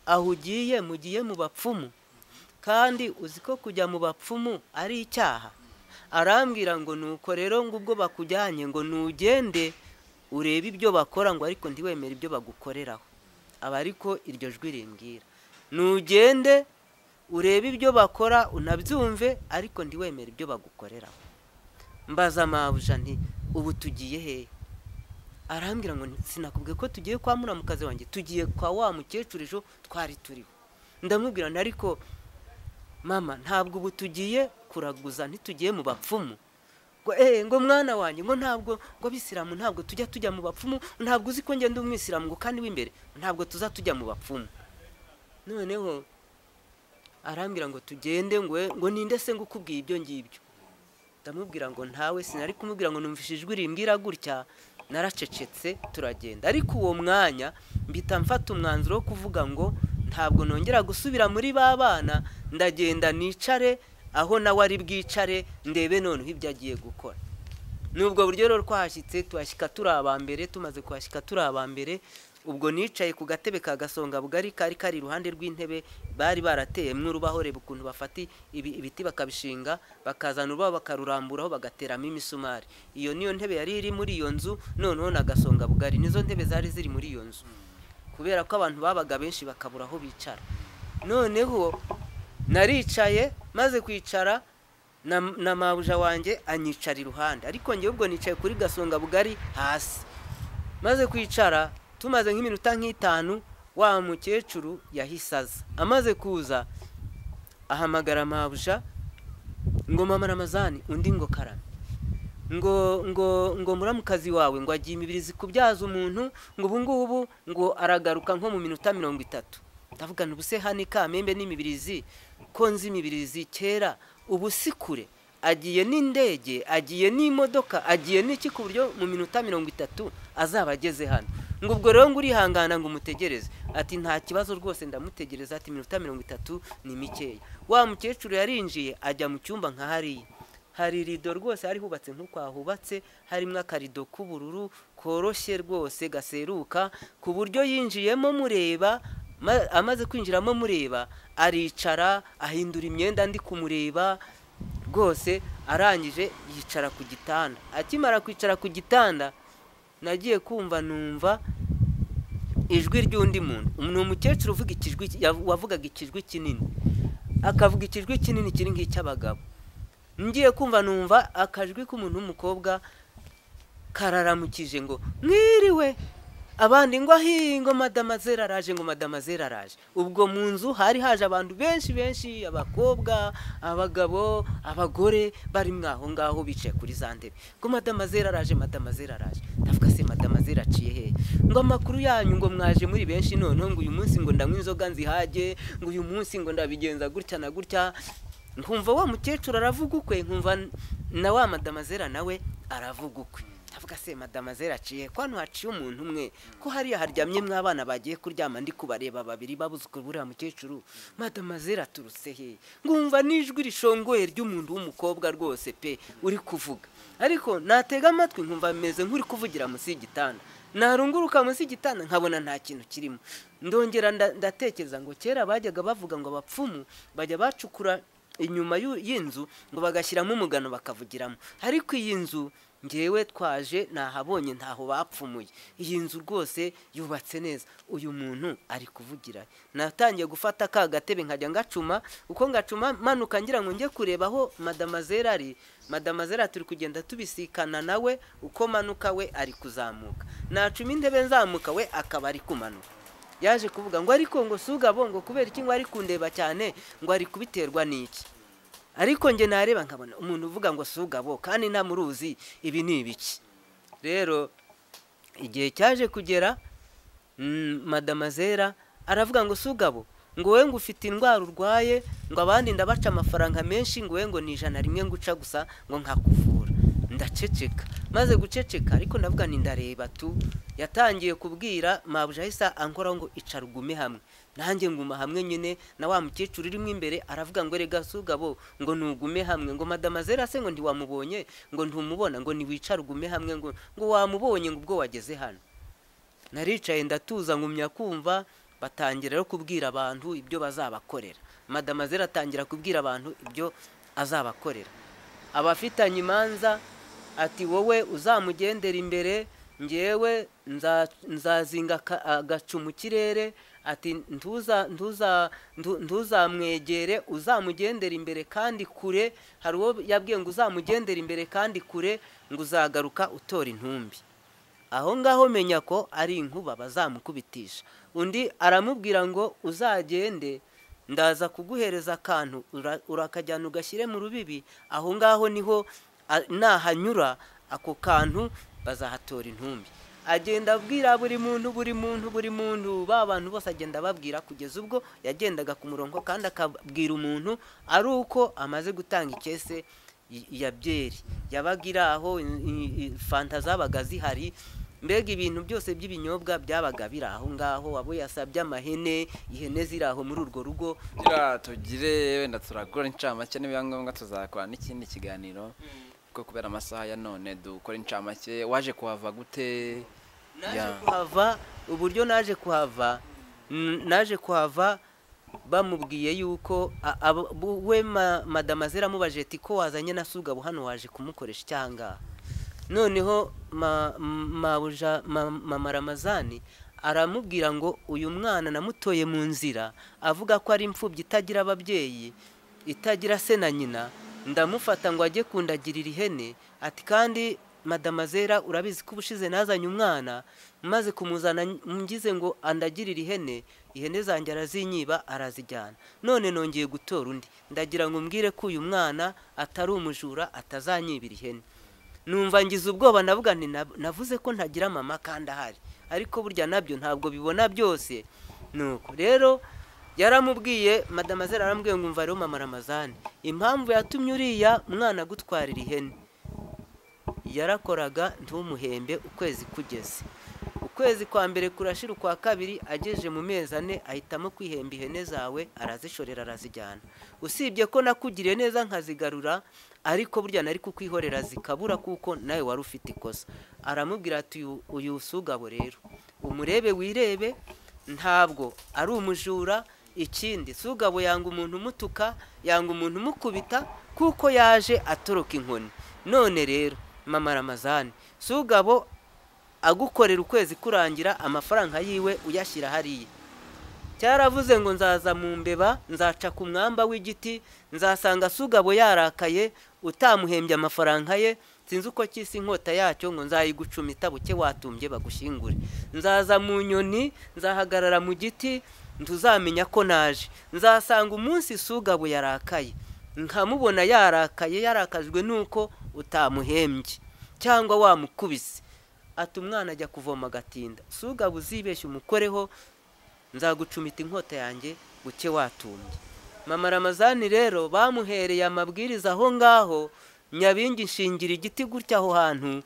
aho ugiye mugiye mu bapfumu kandi uzi ko kujya mu bapfumu ari icyaha arambwira ngo nuko rero ngo ubwo bakujyanye ngo nugende urebe ibyo bakora ngo ariko ntiwemere ibyo bagukoreraho aba ariko iryo jwi rimbwira nugende urebe ibyo bakora unabyumve ariko ntiwemere ibyo bagukoreraho mbaza amabuja nti ubu tugiye hehe arambwira ngo sinakubwiye ko tugiye kwa muramukazi wanjye tugiye kwa wa mukecuru ejo twari turiho ndamubwira ariko mama ntabwo ubu tugiye kuraguza ntitugiye mu bapfumu ngo eee ngo mwana wanjye ngo ntabwo ngo abisilamu ntabwo tujya tujya mu bapfumu ntabwo uzi ko ngenda umwisilamu ngo kandi w'imbere ntabwo tuza tujya mu bapfumu noneho arambwira ngo tugende ngo ngo ninde se ngo ukubwiye ibyo ngibyo ndamubwira ngo ntawe sinari kumubwira ngo numvise ijwi rimbwira gutya naracecetse turagenda ariko uwo mwanya mbita mfata umwanzuro wo kuvuga ngo ntabwo nongera gusubira muri ba bana ndagenda nicare aho nawe ari bwicare ndebe noneho ibyo agiye gukora nubwo buryo rero twahashyitse tuhashyika turi abambere tumaze kuhashyika turi abambere ubwo nicaye ku gatebe ka gasonga bugari kari kari iruhande rw'intebe bari barateyemo urubaho reba ukuntu bafata ibi- ibiti bakabishinga bakazana urubaho bakaruramburaho bagateramo imisumari iyo niyo ntebe yari iri muri iyo nzu noneho na gasonga bugari nizo ntebe zari ziri muri iyo nzu kubera ko abantu babaga benshi bakabura aho bicara noneho naricaye maze kwicara na, na mabuja wanjye anyicara iruhande ariko ngewe ubwo nicaye kuri gasonga bugari hasi maze kwicara tumaze nk'iminota nk'itanu wa mukecuru yahise aza amaze kuza ahamagara mabuja ngo mama ramazani undi ngo karame ngo ngo ngo muramukazi wawe ngo agiye imibiri zikubyaza umuntu ngo ubu ngubu ngo aragaruka nko mu minota mirongo itatu ndavugana ubuse hano ikamembe n'imibirizi ko nzi imibirizi kera ubu si kure agiye n'indege agiye n'imodoka agiye n'iki ku buryo mu minota mirongo itatu azaba ageze hano ngo ubwo rero ngo urihangana ngo umutegereze ati nta kibazo rwose ndamutegereza ati iminota mirongo itatu ni mikeya wa mukecuru yarinjiye ajya mu cyumba nka hariya hari irido rwose hari hubatse nk'uko hahubatse harimo akarido k'ubururu koroshye rwose gaseruka ku buryo yinjiyemo mureba ma- amaze kwinjiramo mureba aricara ahindura imyenda ndi kumureba rwose arangije yicara ku gitanda akimara kwicara ku gitanda nagiye kumva numva ijwi ry'undi muntu ni umukecuru uvuga ikijwi yav- wavugaga ikijwi kinini akavuga ikijwi kinini kiri nk'icy'abagabo ngiye kumva numva akajwi k'umuntu w'umukobwa kararamukije ngo mwiriwe abandi ngo ahi ngo madamazera araje ngo madamazera araje ubwo mu nzu hari haje abantu benshi benshi abakobwa abagabo abagore bari mwaho ngaho bicaye kuri za ntebe ngo madamazera araje madamazera araje ndavuga se madamazera aciye hehe ngo amakuru yanyu ngo mwaje muri benshi noneho ngo uyu munsi ngo ndanywa inzoga nzihage ngo uyu munsi ngo ndabigenza gutya na gutya nkumva wa mukecuru aravuga ukwe nkumva n- na wa madamazera nawe aravuga ukwe ndavuga se madamazera aciye ko hano haciye umuntu umwe ko hariya haryamye mw'abana bagiye kuryama ndi kubareba babiri babuzukuru buriya mukecuru madamazera aturutse he ngumva n'ijwi rishongoye ry'umuntu w'umukobwa rwose pe uri kuvuga ariko natega amatwi nkumva bimeze nk'uri kuvugira munsi y'igitanda narunguruka munsi y'igitanda nkabona nta kintu kirimo ndongera nda- ndatekereza ngo kera bajyaga bavuga ngo abapfumu bajya bacukura inyuma y'u- y'inzu ngo bagashyiramo umugano bakavugiramo ariko iyi nzu ngewe twaje ntahabonye ntaho bapfumuye iyi nzu rwose yubatse neza uyu muntu ari kuvugira natangiye gufata ka gatebe nkajya ngacuma uko ngacuma manuka ngira ngo njye kureba aho madamazera ari madamazera turi kugenda tubisikana nawe uko manuka we ari kuzamuka nacuma intebe nzamuka we akaba ari kumanuka yaje kuvuga ngo ariko ngo sugabo ngo kubera iki ngo ari kundeba cyane ngo ari kubiterwa n'iki ariko njye nareba nkabona umuntu uvuga ngo sugabo kandi ntamuruzi ibi ni ibiki rero igihe cyaje kugera mm, madamazera aravuga ngo sugabo ngo wowe ngo ufite indwara urwaye ngo abandi ndabaca amafaranga menshi ngo wowe ngo ni ijana rimwe nguca gusa ngo nkakuvura ndaceceka maze guceceka ariko ndavuga nti ndareba tu yatangiye kubwira mabuja ahise ankoraho ngo icara ugume hamwe nanjye nguma hamwe nyine na wa mukecuru urimo imbere aravuga ngo rega sugabo ngo ntugume hamwe ngo madamazera se ngo ntiwamubonye ngo ntumubona ngo ntiwicare ugume hamwe ngo ngo wamubonye ngo ubwo wageze hano naricaye ndatuza ngumya kumva batangira rero kubwira abantu ibyo bazabakorera madamazera atangira kubwira abantu ibyo azabakorera abafitanye imanza ati wowe uzamugendera imbere ngewe nza- nzazinga aka- agacu mu kirere ati ntuza ntuza ntu- ntuzamwegere uzamugendera imbere kandi kure hari uwo yabwiye ngo uzamugendera imbere kandi kure ngo uzagaruka utora intumbi aho ngaho menya ko ari inkuba bazamukubitisha undi aramubwira ngo uzagende ndaza kuguhereza akantu ura- urakajyana ugashyire mu rubibi aho ngaho niho a- nahanyura ako kantu bazahatora intumbi agenda abwira buri muntu buri muntu buri muntu ba bantu bose agenda ababwira kugeza ubwo yagendaga ku murongo kandi akabwira umuntu ari uko amaze gutanga ikese y- ya byeri yabaga iri aho i- i- i- fanta zabaga zihari mbega ibintu byose by'ibinyobwa byabaga biri aho ngaho abo yasabye amahene ihene ziri aho muri urwo rugo kugira tugire wenda turagura incamake nibiba ngombwa tuzakora n'ikindi kiganiro kuko kubera amasaha ya none dukora incamake waje kuhava gute naje Ya. kuhava uburyo naje kuhava n- naje kuhava bamubwiye yuko a- abo- bu- we ma- madama ziramubajije ati ko wazanye na sugabo hano waje kumukoresha icyanga noneho ma- m- mabuja ma- mama ramazani aramubwira ngo uyu mwana namutoye mu nzira avuga ko ari imfubyi itagira ababyeyi itagira se na nyina ndamufata ngo ajye kundagirira ihene ati kandi madama zera urabizi ko ubushize nazanye umwana maze kumuzana ngize ngo andagirire ihene ihene zanjye arazinyiba arazijyana none nongeye gutora undi ndagira ngo umbwire ko uyu mwana atari umujura atazanyibira ihene numva ngize ubwoba navuga nti "Nav- navuze ko ntagira mama kandi ahari ariko burya nabyo ntabwo bibona byose nuko rero yaramubwiye madamazera arambwiye ngo umva rero mama ramazani impamvu yatumye uriya mwana agutwarira ihene yarakoraga ntumuhembe ukwezi kugeze ukwezi kwa mbere kurashira ukwa kabiri agejeje mu mezi ane ahitamo kwihemba ihene zawe arazishorera arazijyana usibye ko nakugiriye neza nkazigarura ariko burya nari kukwihorera zikabura kuko nawe wari ufite ikosa aramubwira ati "Uyu- uyu sugabo rero umurebe wirebe ntabwo ari umujura ikindi sugabo yanga umuntu umutuka yanga umuntu umukubita kuko yaje atoroka inkoni none rero mama ramazani sugabo agukorera ukwezi kurangira amafaranga yiwe uyashyira hariya cyaravuze ngo nzaza mu mbeba nzaca ku mwamba w'igiti nzasanga sugabo yarakaye utamuhembye amafaranga ye sinzi uko cy'isi inkota yacyo ngo nzayigucumita buke watumbye bagushyingure nzaza mu nyoni nzahagarara mu giti ntuzamenya ko naje nzasanga umunsi sugabo yarakaye nkamubona yarakaye yarakajwe n'uko utamuhembye cyangwa wamukubise ati umwana ajya kuvoma agatinda sugabo uzibeshye umukoreho nzagucumita inkota yanjye buke watumbye mama ramazani rero bamuhereye amabwiriza aho ngaho nyabingi nshingira igiti gutya aho hantu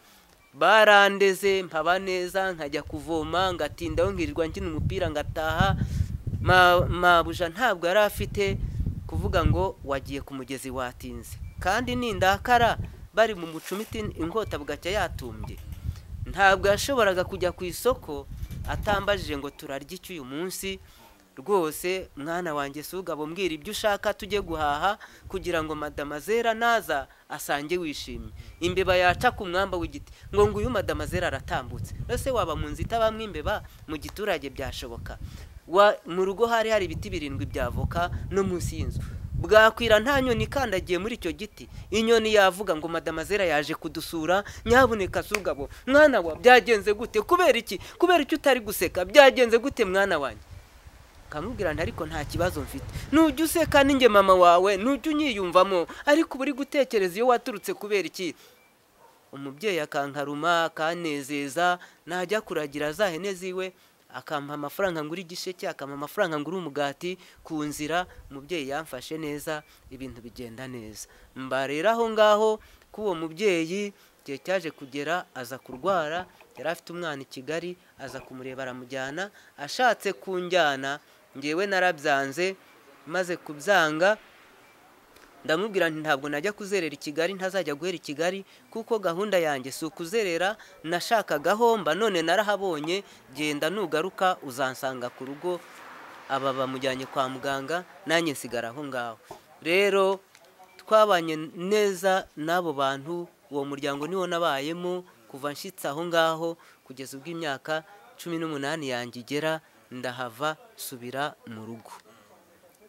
barandeze mpaba neza nkajya kuvoma ngatindaho nkirirwa nkina umupira ngataha Ma- mabuja ntabwo yari afite kuvuga ngo wagiye ku mugezi watinze kandi nindakara bari mu mucumiti inkota bugacya yatumbye ntabwo yashoboraga kujya ku isoko atambajije ngo turarye iki uyu munsi rwose mwana wanjye sugabo mbwira ibyo ushaka tujye guhaha kugira ngo madamazera naza asange wishimye imbeba yaca ku mwamba w'igiti ngo nguyu madamazera aratambutse ese waba mu nzu itabamo imbeba mu giturage byashoboka Wa- mu rugo hari hari ibiti birindwi by'avoka no munsi y'inzu bwakwira nta nyoni ikandagiye muri icyo giti inyoni yavuga ngo madamazera yaje kudusura nyabuneka sugabo mwana wa byagenze gute kubera iki kubera iki utari guseka byagenze gute mwana wanjye nkamubwira nti ariko nta kibazo mfite nujya useka ninjye mama wawe nujya unyiyumvamo ariko uba uri gutekereza iyo waturutse kubera iki umubyeyi akankaruma akanezeza najya kuragira za hene ziwe akampa amafaranga ngura igisheke akampa amafaranga ngura umugati ku nzira umubyeyi yamfashe neza ibintu bigenda neza mbarera aho ngaho k'uwo mubyeyi igihe cyaje kugera aza kurwara yari afite umwana i kigali aza kumureba aramujyana ashatse kunjyana ngewe narabyanze maze kubyanga ndamubwira nti ntabwo najya kuzerera i kigali ntazajya guhera i kigali kuko gahunda yanjye si ukuzerera nashakaga homba none narahabonye genda nugaruka uzansanga ku rugo aba bamujyanye kwa muganga nanjye nsigara aho ngaho rero twabanye neza n'abo bantu uwo muryango niwo nabayemo kuva nshyitse aho ngaho kugeza ubwo imyaka cumi n'umunani yanjye igera ndahava nsubira mu rugo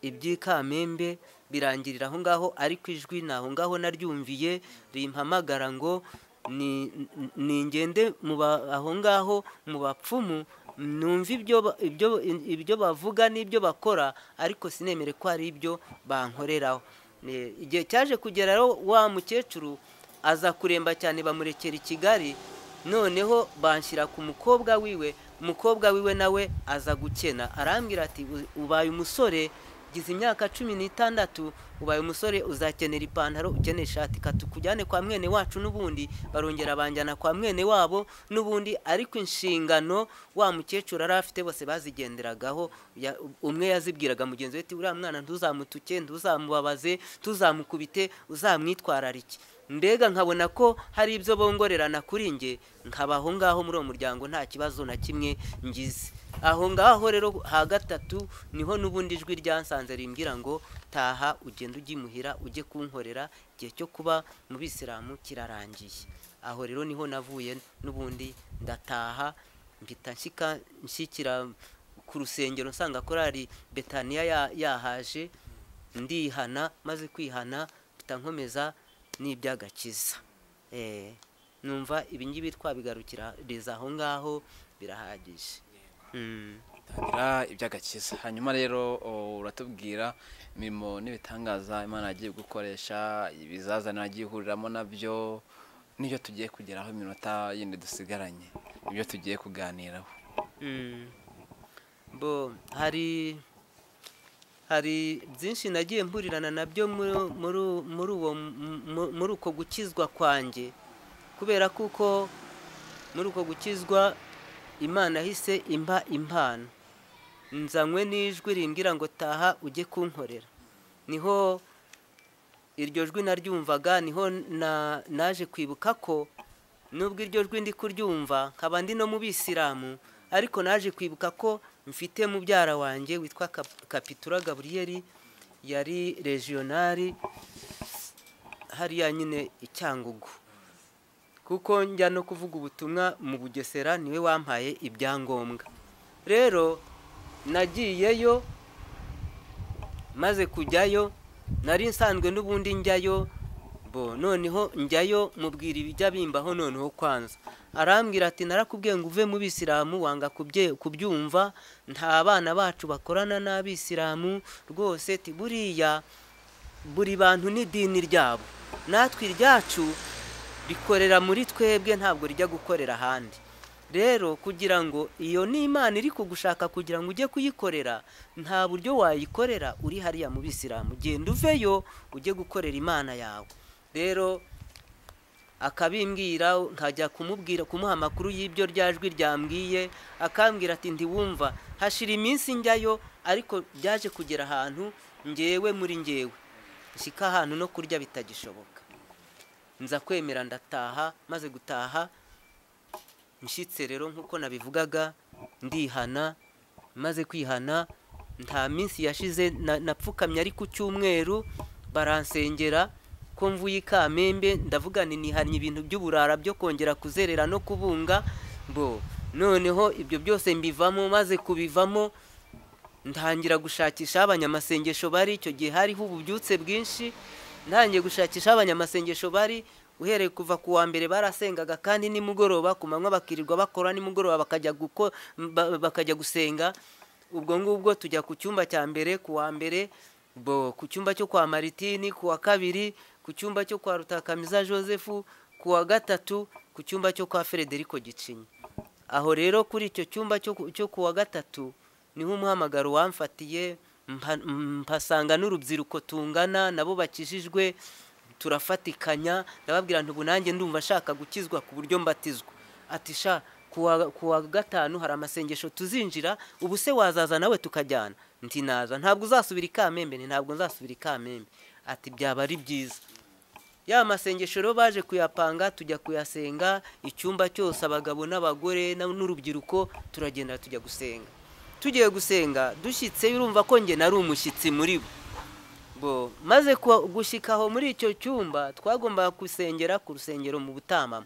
iby'ikamembe birangirira aho ngaho ariko ijwi ni aho ngaho naryumviye rimpamagara ngo ni- ni- ningende mu ba- aho ngaho mu bapfumu numva ibyo ba- ibyo- ibyo bavuga n'ibyo bakora ariko sinemere ko hari ibyo bankoreraho Ne- igihe cyaje kugera rero wa mukecuru aza kuremba cyane bamurekera i kigali noneho banshyira ku mukobwa wiwe umukobwa wiwe nawe aza gukena arambwira ati "U- ubaye umusore gize imyaka cumi n'itandatu ubaye umusore uzakenera ipantaro ukeneye ishati katukujyane kwa mwene wacu n'ubundi barongera banjyana kwa mwene wabo n'ubundi ariko inshingano wa mukecuru yari afite bose bazigenderagaho ya- umwe yazibwiraga mugenzi we ati uriya mwana ntuzamutuke ntuzamubabaze tuzamukubite uzamwitwararike mbega nkabona ko hari ibyo bongorerana kuri njye nkaba aho ngaho muri uwo muryango nta kibazo na kimwe ngize aho ngaho rero ha gatatu niho n'ubundi ijwi ryansanze rimbwira ngo taha ugenda ujye imuhira ujye kunkorera igihe cyo kuba mu bisilamu kirarangiye aho rero niho navuye n'ubundi ndataha mpita nshyika nshyikira ku rusengero nsanga korari betaniya ya- yahaje ndihana maze kwihana mpita nkomeza n'iby'agakiza Eh, numva ibingibi twabigarukiriza aho ngaho birahagije Mm. tangira iby'agakiza hanyuma rero o, uratubwira imirimo n'ibitangaza imana yagiye gukoresha ibizazane yagiye ihuriramo nabyo n'ibyo tugiye kugeraho iminota yindi dusigaranye ibyo tugiye kuganiraho Mm. bo hari hari byinshi nagiye mpurirana nabyo muri- muri muri uwo mu- muri uko gukizwa kwanjye kubera kuko muri uko gukizwa imana yahise imba impano nzanywe n'ijwi rimbwira ngo taha ujye kunkorera niho iryo jwi naryumvaga niho na- naje kwibuka ko nubwo iryo jwi ndi kuryumva nkaba ndi no mu bisilamu ariko naje kwibuka ko mfite mubyara wanjye witwa Kap- kapitura gaburiyeri yari regionari hariya nyine icyangugu kuko njya no kuvuga ubutumwa mu bugesera niwe wampaye ibyangombwa rero nagiyeyo maze kujyayo nari nsanzwe n'ubundi njyayo bo noneho njyayo mubwira ibijya bimbaho noneho kwanza arambwira ati narakubwiye ngo uve mu bisilamu wanga kubye- kubyumva nta bana bacu bakorana n'abisilamu rwose ati buriya buri bantu n'idini ryabo natwe iryacu rikorera muri twebwe ntabwo rijya gukorera ahandi rero kugira ngo iyo ni imana iri kugushaka kugira ngo ujye kuyikorera nta buryo wayikorera uri hariya mu bisilamu genda uveyo ujye gukorera imana yawe rero akabimbwira nkajya kumubwira kumuha amakuru y'ibyo rya jwi ryambwiye akambwira ati ntiwumva hashira iminsi njyayo ariko byaje kugera ahantu ngewe muri ngewe nshyika ahantu no kurya bitagishoboka nza kwemera ndataha maze gutaha nshyitse rero nk'uko nabivugaga ndihana maze kwihana nta minsi yashize na- napfukamye ari ku cyumweru baransengera ko mvuye i kamembe ndavuga nti nihanye ibintu by'uburara byo kongera kuzerera no kubunga bo noneho ibyo byose mbivamo maze kubivamo ntangira gushakisha aho abanyamasengesho bari icyo gihe hariho ububyutse bwinshi ntangiye gushakisha aho abanyamasengesho bari uhereye kuva ku wa mbere barasengaga kandi nimugoroba ku manywa bakirirwa bakora nimugoroba bakajya guko ba- bakajya gusenga ubwo ngubwo tujya ku cyumba cya mbere ku wa mbere bo ku cyumba cyo kwa maritini ku wa kabiri ku cyumba cyo kwa rutakamiza joseph ku wa gatatu ku cyumba cyo kwa frederico gicinyi aho rero kuri icyo cyumba cyo ku- cyo ku wa gatatu niho umuhamagaro wamfatiye mpa- mpasanga n'urubyiruko tungana nabo bakijijwe turafatikanya ndababwira nti ubu nanjye ndumva nshaka gukizwa ku buryo mbatizwa ati sha ku wa- ku wa gatanu hari amasengesho tuzinjira ubu se wazaza nawe tukajyana nti naza ntabwo uzasubira i kamembe nti ntabwo nzasubira i kamembe ati byaba ari byiza ya masengesho rero baje kuyapanga tujya kuyasenga icyumba cyose abagabo n'abagore na- n'urubyiruko turagenda tujya gusenga tugiye gusenga dushyitse urumva ko njye nari umushyitsi muri bo bo maze kuwa- gushyika aho muri icyo cyumba twagombaga gusengera ku rusengero mu butamamo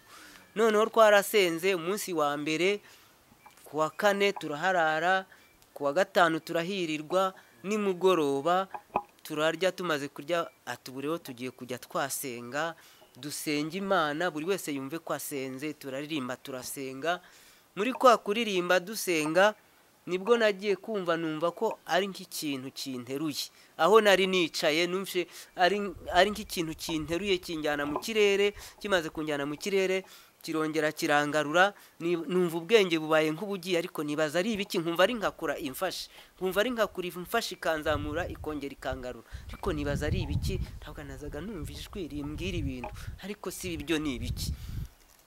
noneho twarasenze umunsi wa mbere ku wa kane turaharara ku wa gatanu turahirirwa nimugoroba turarya tumaze kurya atuburiho tugiye kujya twasenga dusenga imana buri wese yumve ko asenze turaririmba turasenga muri kwa kuririmba dusenga nibwo nagiye kumva numva ko ari nk'ikintu kinteruye aho nari nicaye numve ari nk'ikintu kinteruye kinjyana mu kirere kimaze kunjyana mu kirere kirongera kirangarura numva ubwenge bubaye nk'ubugiye ariko nibaza ari ibiki nkumva ari nkakura imfashe nkumva ari nkakura imfashe ikanzamura ikongera ikangarura ariko nibaza ari ibiki ntabwo nazaga numva ijwi rimbwira ibintu ariko si ibyo ni ibiki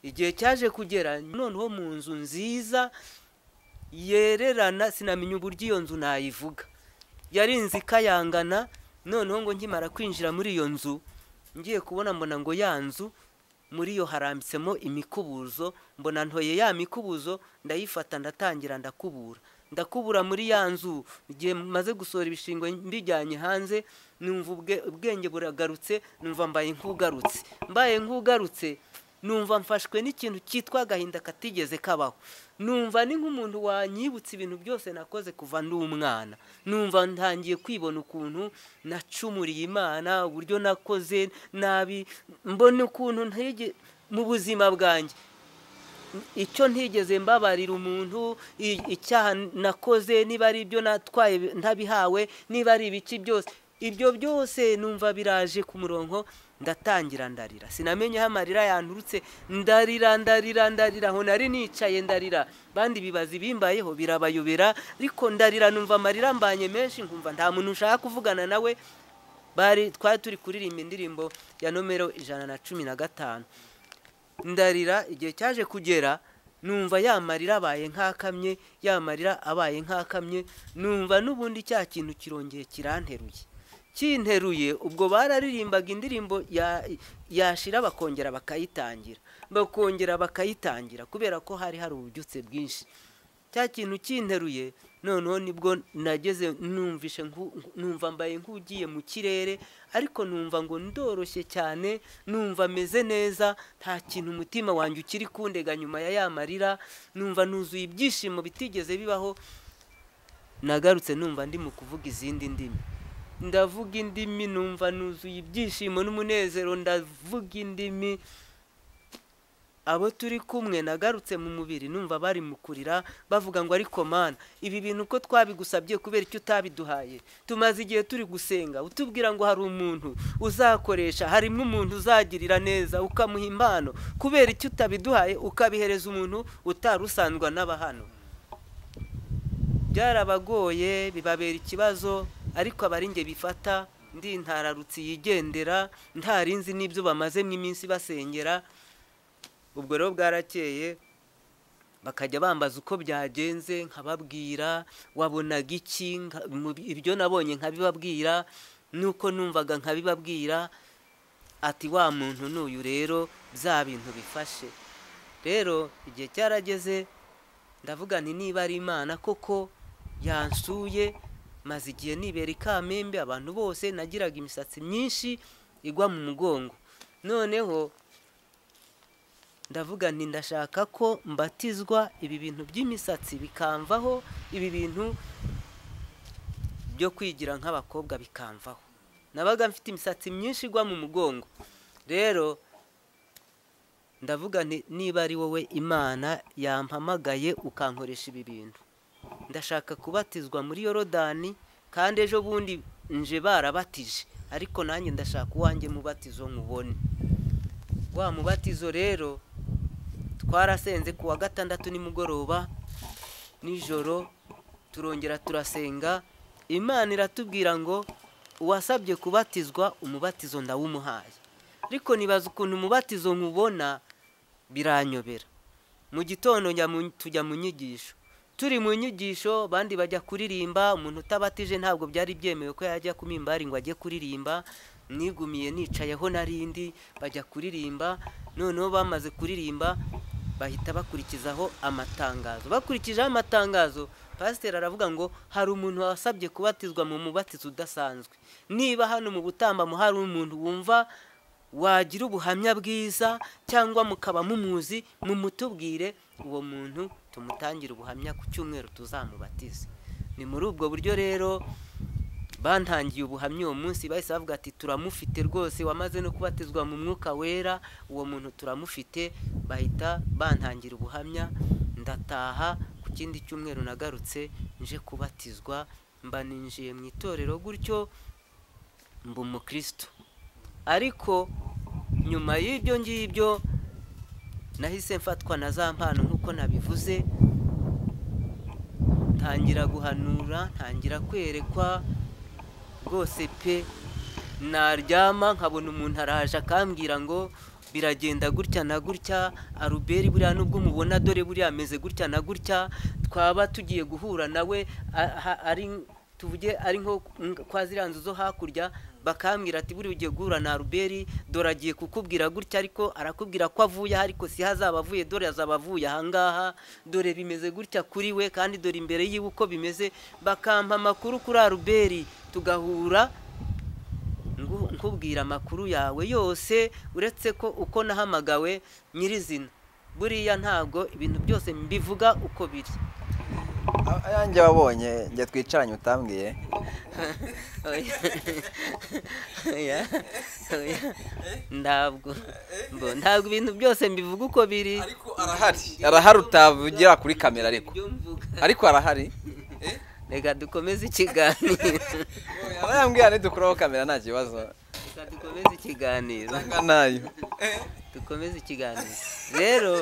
igihe cyaje kugera noneho mu nzu nziza yererana sinamenya uburyo iyo nzu nayivuga yari inzu ikayangana noneho ngo nkimara kwinjira muri iyo nzu ngiye kubona mbona ngo ya nzu muri yo harambitsemo imikubuzo mbona ntoye ya mikubuzo ndayifata ndatangira ndakubura ndakubura muri ya nzu igihe maze gusohora ibishingwe mbijyanye hanze numva ubwenge buragarutse numva mbaye nk'ugarutse mbaye nk'ugarutse numva mfashwe n'ikintu cyitwa agahinda katigeze kabaho numva ni nk'umuntu wanyibutse ibintu byose nakoze kuva n'umwana numva ntangiye kwibona ukuntu nacumuriye imana uburyo nakoze nabi mbona ukuntu mu buzima bwanjye icyo ntigeze mbabarira umuntu icyaha nakoze niba ari ibyo natwaye ntabihawe niba ari ibiki byose ibyo byose numva biraje ku murongo ndatangira ndarira sinamenye aho amarira yanturutse ndarira ndarira ndarira aho nari nicaye ndarira bandi bibaza ibimbayeho birabayobera ariko ndarira numva amarira mbanye menshi nkumva nta muntu ushaka kuvugana nawe bari twari turi kuririmba indirimbo ya nomero ijana na cumi na gatanu ndarira igihe cyaje kugera numva ya marira abaye nkakamye ya marira abaye nkakamye numva n'ubundi cya kintu kirongeye kiranteruye kinteruye ubwo bararirimbaga indirimbo yashira bakongera bakayitangira bakongera bakayitangira kubera ko hari hari ububyutse bwinshi cya kintu kinteruye noneho nibwo nageze numvishe numva mbaye nk'ugiye mu kirere ariko numva ngo ndoroshye cyane numva ameze neza nta kintu umutima wanjye ukiri kundega nyuma ya ya marira numva nuzuye ibyishimo bitigeze bibaho nagarutse numva ndi mu kuvuga izindi ndimi ndavuga indimi numva nuzuye ibyishimo n'umunezero ndavuga indimi abo turi kumwe nagarutse mu mubiri numva bari mu kurira bavuga ngo ariko mana ibi bintu uko twabigusabye kubera icyo utabiduhaye tumaze igihe turi gusenga utubwira ngo hari umuntu uzakoresha harimo umuntu uzagirira neza ukamuha impano kubera icyo utabiduhaye ukabihereza umuntu utari usandwa n'abahano byarabagoye bibabera ikibazo ariko abaringe bifata ndi intararutsi yigendera ntarinzi n'ibyo bamazemo iminsi basengera ubwo rero bwarakeye bakajya bambaza uko byagenze nkababwira wabonaga iki ibyo nabonye nkabibabwira nuko numvaga nkabibabwira ati wa muntu n'uyu rero bya bintu bifashe rero igihe cyarageze ndavuga ni niba ari imana koko yansuye maze igihe nibera ikamembe abantu bose nagiraga imisatsi myinshi igwa mu mugongo noneho ndavuga nti ndashaka ko mbatizwa ibi bintu by'imisatsi bikamvaho ibi bintu byo kwigira nk'abakobwa bikamvaho nabaga mfite imisatsi myinshi igwa mu mugongo rero ndavuga nti niba ari wowe imana yampamagaye ukankoresha ibi bintu ndashaka kubatizwa muri yorodani kandi ejo bundi nje barabatije ariko nanjye ndashaka uwanjye mubatizo nkubone wa mubatizo rero twarasenze ku wa gatandatu nimugoroba nijoro turongera turasenga imana iratubwira ngo uwasabye kubatizwa umubatizo ndawumuhaye ariko nibaza ukuntu umubatizo nkubona biranyobera mu gitondo tujya mu nyigisho turi mu nyigisho abandi bajya kuririmba umuntu utabatije ntabwo byari byemewe ko yajya ku mimbari ngo ajye kuririmba nigumiye nicayeho narindi bajya kuririmba noneho bamaze kuririmba bahita bakurikizaho amatangazo bakurikijeho amatangazo pasiteri aravuga ngo hari umuntu wasabye kubatizwa mu mubatizo udasanzwe niba hano mu butambamo hari umuntu wumva wagira ubuhamya bwiza cyangwa mukaba mumuzi mumutubwire uwo muntu tumutangire ubuhamya ku cyumweru tuzamubatize ni muri ubwo buryo rero bantangiye ubuhamya uwo munsi bahise bavuga ati turamufite rwose wamaze no kubatizwa mu mwuka wera uwo muntu turamufite bahita bantangira ubuhamya ndataha ku ikindi cyumweru nagarutse nje kubatizwa mba ninjiye mu itorero gutyo mba umukristo ariko nyuma y'ibyo ngibyo nahise mfatwa na za mpano nk'uko nabivuze ntangira guhanura ntangira kwerekwa rwose pe naryama nkabona umuntu araje akambwira ngo biragenda gutya na gutya aruberi buriya nubwo umubona dore buriya ameze gutya na gutya twaba tugiye guhura nawe ari tuvuge ari nko kwa ziriya nzu zo hakurya bakambwira ati buriya ugiye guhura na aruberi dore agiye kukubwira gutya ariko arakubwira ko avuye ariko si hazaba avuye dore azaba avuye ahangaha dore bimeze gutya kuri we kandi dore imbere yiwe uko bimeze bakampa amakuru kuri aruberi tugahura nkubwira amakuru yawe yose uretse ko uko nahamagawe nyirizina buriya ntabwo ibintu byose mbivuga uko biri ayange wabonye njye twicaranye utambwiye ntabwo ntabwo ibintu byose mbivuga uko biri ariko arahari arahari utavugira kuri kamera ariko ariko arahari reka dukomeze ikiganiro arayambwira ntidukuraho kamera nta kibazo reka dukomeze ikiganiro nayo dukomeze ikiganiro rero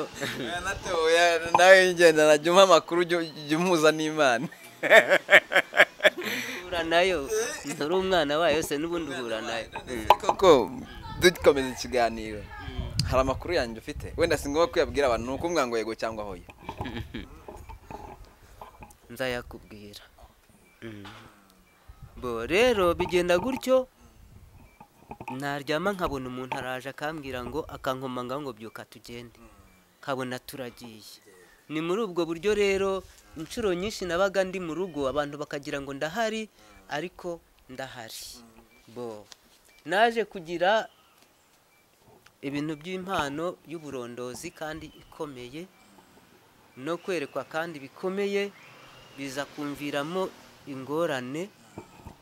nawe ngendana jya umuha amakuru jya umuhuza n'imana uhura nayo nturi umwana wayo se n'ubundi uhura nayo koko dukomeza ikiganiro hari amakuru yanjye ufite wenda si ngombwa kuyabwira abantu ni ukumwanga yego cyangwa hoya nzayakubwira bo rero bigenda gutyo naryama nkabona umuntu araje akambwira ngo akankomanga ngo byuka tugende nkabona turagiye ni muri ubwo buryo rero inshuro nyinshi nabaga ndi mu rugo abantu bakagira ngo ndahari ariko ndahari bo naje kugira ibintu by'impano y'uburondozi kandi ikomeye no kwerekwa kandi bikomeye biza kumviramo ingorane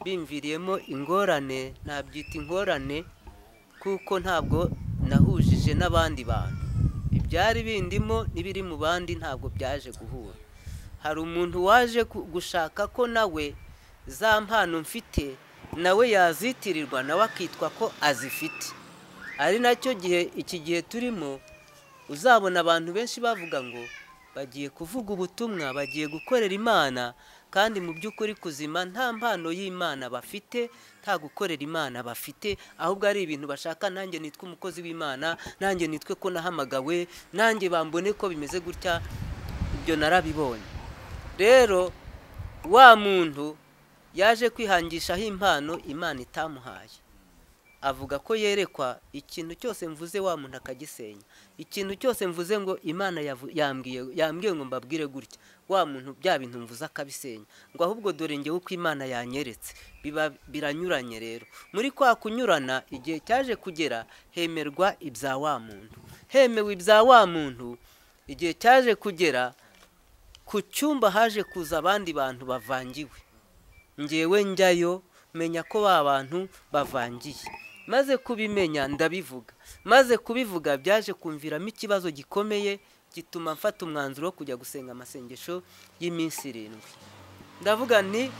bimviriyemo ingorane nabyita ingorane kuko ntabwo nahujije n'abandi bantu ibyari bindimo n'ibiri mu bandi ntabwo byaje guhura hari umuntu waje gushaka ko nawe za mpano mfite nawe yazitirirwa nawe akitwa ko azifite ari nacyo gihe iki gihe turimo uzabona abantu benshi bavuga ngo bagiye kuvuga ubutumwa bagiye gukorera imana kandi mu by'ukuri kuzima nta mpano y'imana bafite nta gukorera imana bafite ahubwo ari ibintu bashaka nanjye nitwe umukozi w'imana nanjye nitwe ko nahamagawe nanjye bambone ko bimeze gutya ibyo narabibonye rero wa muntu yaje kwihangishaho impano imana itamuhaye avuga ko yerekwa ikintu cyose mvuze wa muntu akagisenya ikintu cyose mvuze ngo imana yambwiye ngo mbabwire gutya wa muntu bya bintu mvuze akabisenya ngo ahubwo dore ngewe uko imana yanyeretse biba biranyuranye rero muri kwa kunyurana igihe cyaje kugera hemerwa ibya wa muntu hemewe ibya wa muntu igihe cyaje kugera ku cyumba haje kuza abandi bantu bavangiwe ngewe njyayo menya ko ba bantu bavangiye maze kubimenya ndabivuga maze kubivuga byaje kumviramo ikibazo gikomeye gituma mfata umwanzuro wo kujya gusenga amasengesho y'iminsi irindwi ndavuga nti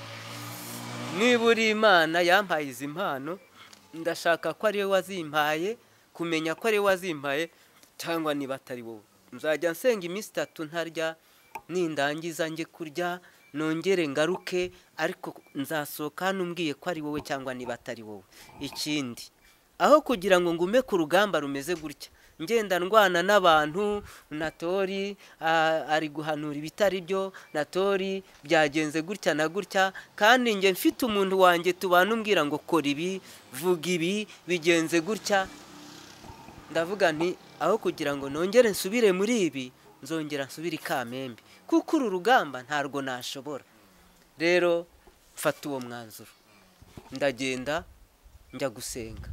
niba uri imana yampaye izi mpano ndashaka ko ariwe wazimpaye kumenya ko ariwe wazimpaye cyangwa niba atari wowe nzajya nsenga iminsi itatu ntarya nindangiza njye kurya nongere ngaruke ariko nzasohoka hano umbwiye ko ari wowe cyangwa niba atari wowe ikindi aho kugira ngo ngume ku rugamba rumeze gutya ngenda ndwana n'abantu natori ari guhanura ibitari byo natori byagenze gutya na gutya kandi njye mfite umuntu wanjye tubana umbwira ngo kora ibi vuga ibi bigenze gutya ndavuga nti aho kugira ngo nongere nsubire muri ibi nzongera nsubire i kamembe kuko uru rugamba ntabwo nashobora rero mfata uwo mwanzuro ndagenda njya gusenga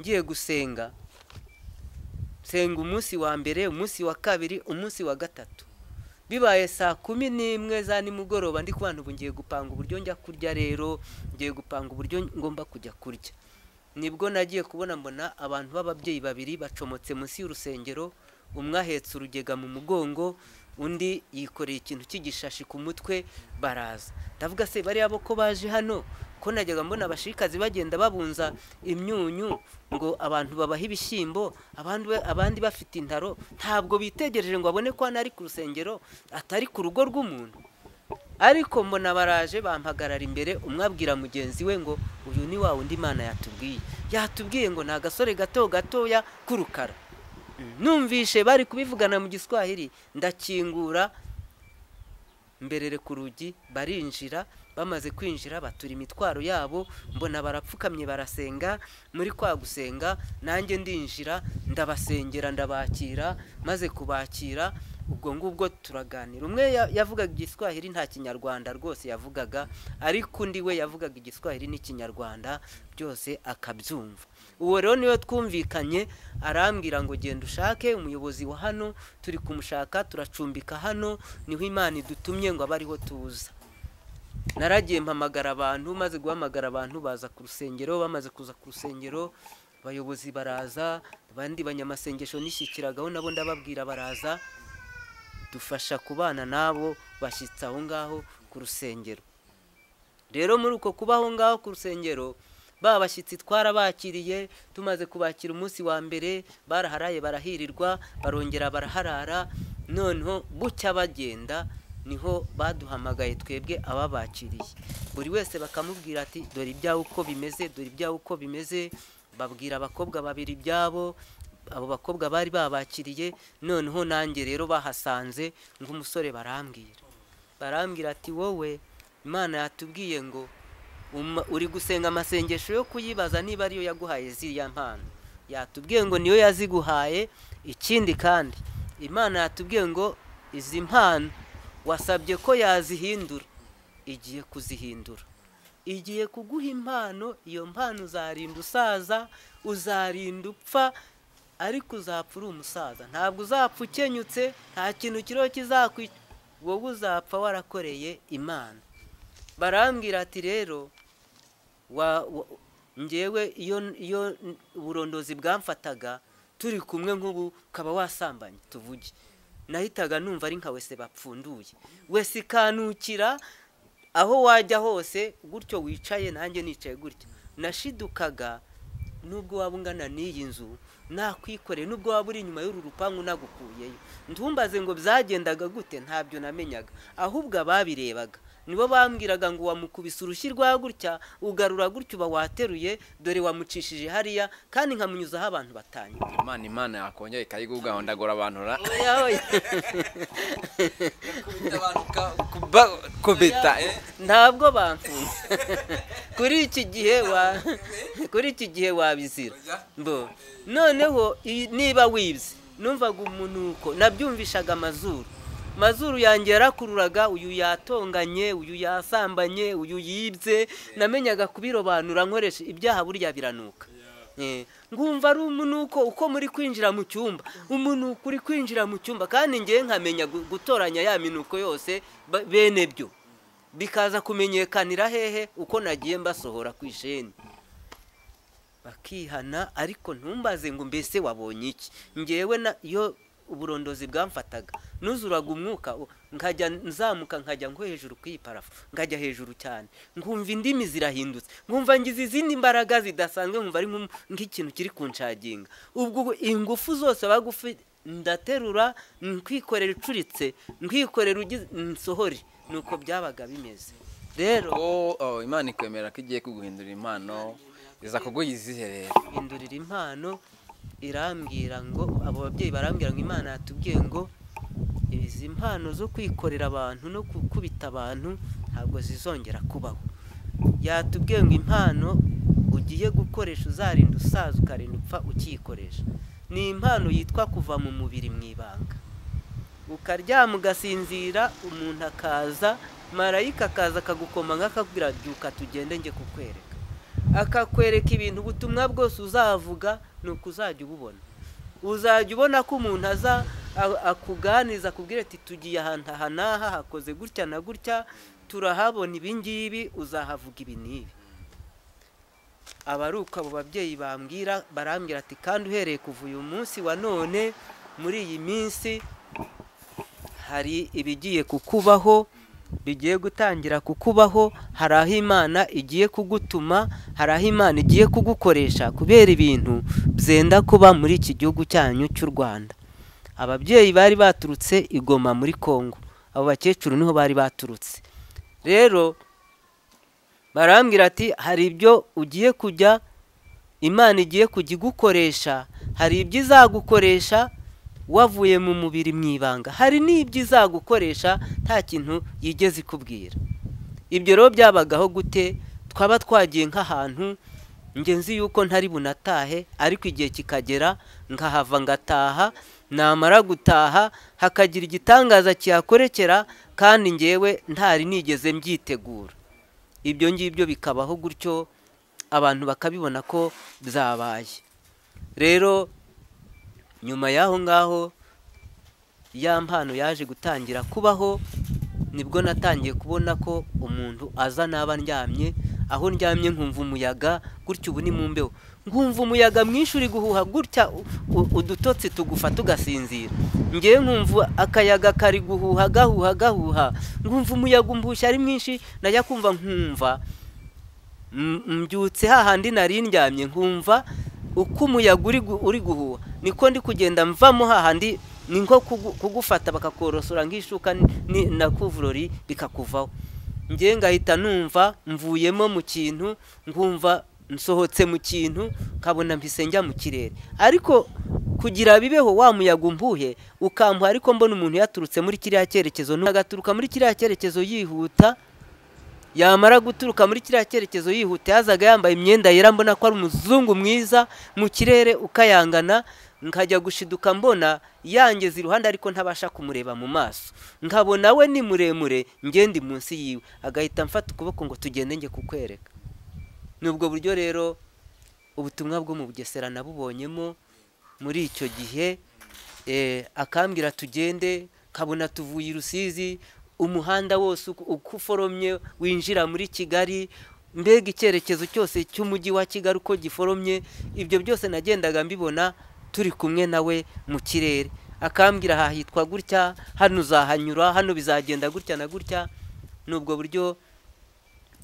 ngiye gusenga senga umunsi wa mbere umunsi wa kabiri umunsi wa gatatu bibaye saa kumi n'imwe za nimugoroba ndi kubana ubu ngiye gupanga uburyo njya kurya rero ngiye gupanga uburyo ngomba kujya kurya nibwo nagiye kubona mbona abantu b'ababyeyi babiri bacomotse munsi y'urusengero umwe ahetse urugega mu mugongo undi yikoreye ikintu cy'igishashi ku mutwe baraza ndavuga se bariya bo ko baje hano ko najyaga mbona abashikazi bagenda babunza imyunyu ngo abantu babahe ibishyimbo abandi ba- abandi bafite intaro ntabwo bitegereje ngo babone ko hano ari ku rusengero atari ku rugo rw'umuntu ariko mbona baraje bampagarara imbere umwe abwira mugenzi we ngo uyu ni wa wundi imana yatubwiye yatubwiye ngo ni agasore gato gatoya k'urukara numvishe bari kubivugana mu giswahili ndakingura mberere ku rugi barinjira bamaze kwinjira batura imitwaro yabo mbona barapfukamye barasenga muri kwa gusenga nanjye ndinjira ndabasengera ndabakira maze kubakira ubwo ngubwo turaganira umwe ya- yavugaga igiswahili nta kinyarwanda rwose yavugaga ariko undi we yavugaga igiswahili n'ikinyarwanda byose akabyumva uwo rero niwe twumvikanye arambwira ngo genda ushake umuyobozi wa hano turi kumushaka turacumbika hano niho imana idutumye ngo abe ariho tuza naragiye mpamagara abantu maze guhamagara abantu baza ku rusengero bamaze kuza ku rusengero abayobozi baraza abandi banyamasengesho nishyikiragaho nabo ndababwira baraza dufasha kubana n'abo bashyitsi aho ngaho ku rusengero rero muri uko kuba aho ngaho ku rusengero ba bashyitsi twarabakiriye tumaze kubakira umunsi wa mbere baraharaye barahirirwa barongera baraharara noneho bucya bagenda niho baduhamagaye twebwe ababakiriye buri wese bakamubwira ati dore ibyawe uko bimeze dore ibyawe uko bimeze babwira abakobwa babiri ibyabo abo bakobwa bari babakiriye noneho nanjye rero bahasanze nk'umusore barambwira barambwira ati wowe imana yatubwiye ngo uma- uri gusenga amasengesho yo kuyibaza niba ariyo yaguhaye ziriya mpano yatubwiye ngo niyo yaziguhaye ikindi kandi imana yatubwiye ngo izi mpano wasabye ko yazihindura igiye kuzihindura igiye kuguha impano iyo mpano uzarinda usaza uzarinda upfa ariko uzapfa uri umusaza ntabwo uzapfa ukenyutse nta kintu kiriho kizakwica wowe uzapfa warakoreye imana barambwira ati rero wa- wa- ngewe iyo iyo uburondozi bwamfataga turi kumwe nk'ubu ukaba wasambanye tuvuge nahitaga numva ari nka wese bapfunduye wese ikanukira aho wajya hose gutyo wicaye nanjye nicaye gutyo nashidukaga nubwo waba ungana n'iyi nzu nakwikoreye nubwo waba uri inyuma y'uru rupangu nagukuyeyo ntumbaze ngo byagendaga gute ntabyo namenyaga ahubwo ababirebaga nibo bambwiraga ngo wamukubise urushyi rwa gutya ugarura gutya uba wateruye dore wamucishije hariya kandi nkamunyuzaho abantu batanye imana imana yakongera ikayiguga ndagura abantu ra Oya, oya. kubita eh. ntabwo bamfunze kuri iki gihe wa kuri iki gihe wabizira mbo noneho i- niba wibye numvaga umunuko nabyumvishaga amazuru mazuru yanjye yarakururaga uyu yatonganye uyu yasambanye uyu yibye namenyaga kubirobanura nkoresha ibyaha burya biranuka Eh, ngumva ari umunuko uko muri kwinjira mu cyumba umunuko uri kwinjira mu cyumba kandi ngewe nkamenya gu- gutoranya ya minuko yose ba- bene byo bikaza kumenyekanira hehe uko nagiye mbasohora ku isheni bakihana ariko ntumbaze ngo mbese wabonye iki ngewe na iyo uburondozi bwamfataga nuzuraga umwuka u- nkajya nzamuka nkajya nko hejuru ku iyi parafu nkajya hejuru cyane nkumva indimi zirahindutse nkumva ngize izindi mbaraga zidasanzwe nkumva ari nk'um- nk'ikintu kiri kunshaginga ubwo ingufu zose bagufi ndaterura nkwikorera icuritse nkwikorera ugize nsohore nuko byabaga bimeze rero Oh, oh, imana ikwemera ko igiye kuguhindurira impano iza kuguha izihe rero indurira impano irambwira ngo abo babyeyi barambwira ngo imana yatubwiye ngo izi mpano zo kwikorera abantu no gukubita abantu ntabwo zizongera kubaho yatubwiye ngo impano ugiye gukoresha uzarinda usaza ukarinda upfa ukiyikoresha ni impano yitwa kuva mu mubiri mu ibanga ukaryama ugasinzira umuntu akaza marayika akaza akagukoma nk'akakubwira byuka tugende njye kukwereka akakwereka ibintu ubutumwa bwose uzavuga ni uko uzajya ububona uzajya ubona ko umuntu aza a- akuganiza akubwira ati tugiye ahantu aha n'aha hakoze gutya na gutya turahabona ibi ngibi uzahavuga ibi n'ibi aba ari uko abo babyeyi bambwira barambwira ati kandi uhereye kuva uyu munsi wa none muri iyi minsi hari ibigiye kukubaho bigiye gutangira kukubaho hari aho imana igiye kugutuma hari aho imana igiye kugukoresha kubera ibintu byenda kuba muri iki gihugu cyanyu cy'u rwanda ababyeyi bari baturutse igoma muri congo abo bakecuru niho bari baturutse rero barambwira ati hari ibyo ugiye kujya imana igiye kujya igukoresha hari ibyo izagukoresha wavuye mu mubiri mu ibanga hari n'ibyo izagukoresha nta kintu yigeze ikubwira ibyo rero byabagaho gute twaba twagiye nk'ahantu ngenzi yuko ntari bunatahe ariko igihe kikagera nkahava ngataha namara gutaha hakagira igitangaza kihakorekera kandi ngewe ntari nigeze mbyitegura ibyo ngibyo bikabaho gutyo abantu bakabibona ko byabaye rero nyuma y'aho ngaho ya mpano yaje gutangira kubaho nibwo natangiye kubona ko umuntu aza n'aba ndyamye aho ndyamye nkumva umuyaga gutya ubu ni mu mbeho nkumva umuyaga mwinshi uri guhuha gutya udutotsi tugufata ugasinzira ngewe nkumva akayaga kari guhuha gahuha gahuha nkumva umuyaga umbushye ari mwinshi najya kumva nkumva mbyutse hahandi nari ndyamye nkumva uko umuyaga uri guhuha niko ndi kugenda mvamo hahandi ni nko kugufata bakakorosora nk'ishuka na kuvurori bikakuvaho ngewe ngahita numva mvuyemo mu kintu nkumva nsohotse mu kintu nkabona mpise njya mu kirere ariko kugira bibeho wa muyaga umbuhe ukamuha ariko mbona umuntu yaturutse muri kiriya cyerekezo agaturuka muri kiriya cyerekezo yihuta yamara guturuka muri kiriya cyerekezo yihuta yazaga yambaye imyenda yera mbona ko ari umuzungu mwiza mu kirere ukayangana nkajya gushiduka mbona yangeze iruhande ariko ntabasha kumureba mu maso nkabona we ni muremure ngende munsi yiwe agahita amfata ukuboko ngo tugende njye kukwereka ni ubwo buryo rero ubutumwa bwo mu bugesera nabubonyemo muri icyo gihe akambwira tugende kabona tuvuye i rusizi umuhanda wose uko uforomye winjira muri kigali mbega icyerekezo cyose cy'umujyi wa kigali uko giforomye ibyo byose nagendaga mbibona turi kumwe nawe mu kirere akambwira hahitwa gutya hano uzahanyura hano bizagenda gutya na gutya ni ubwo buryo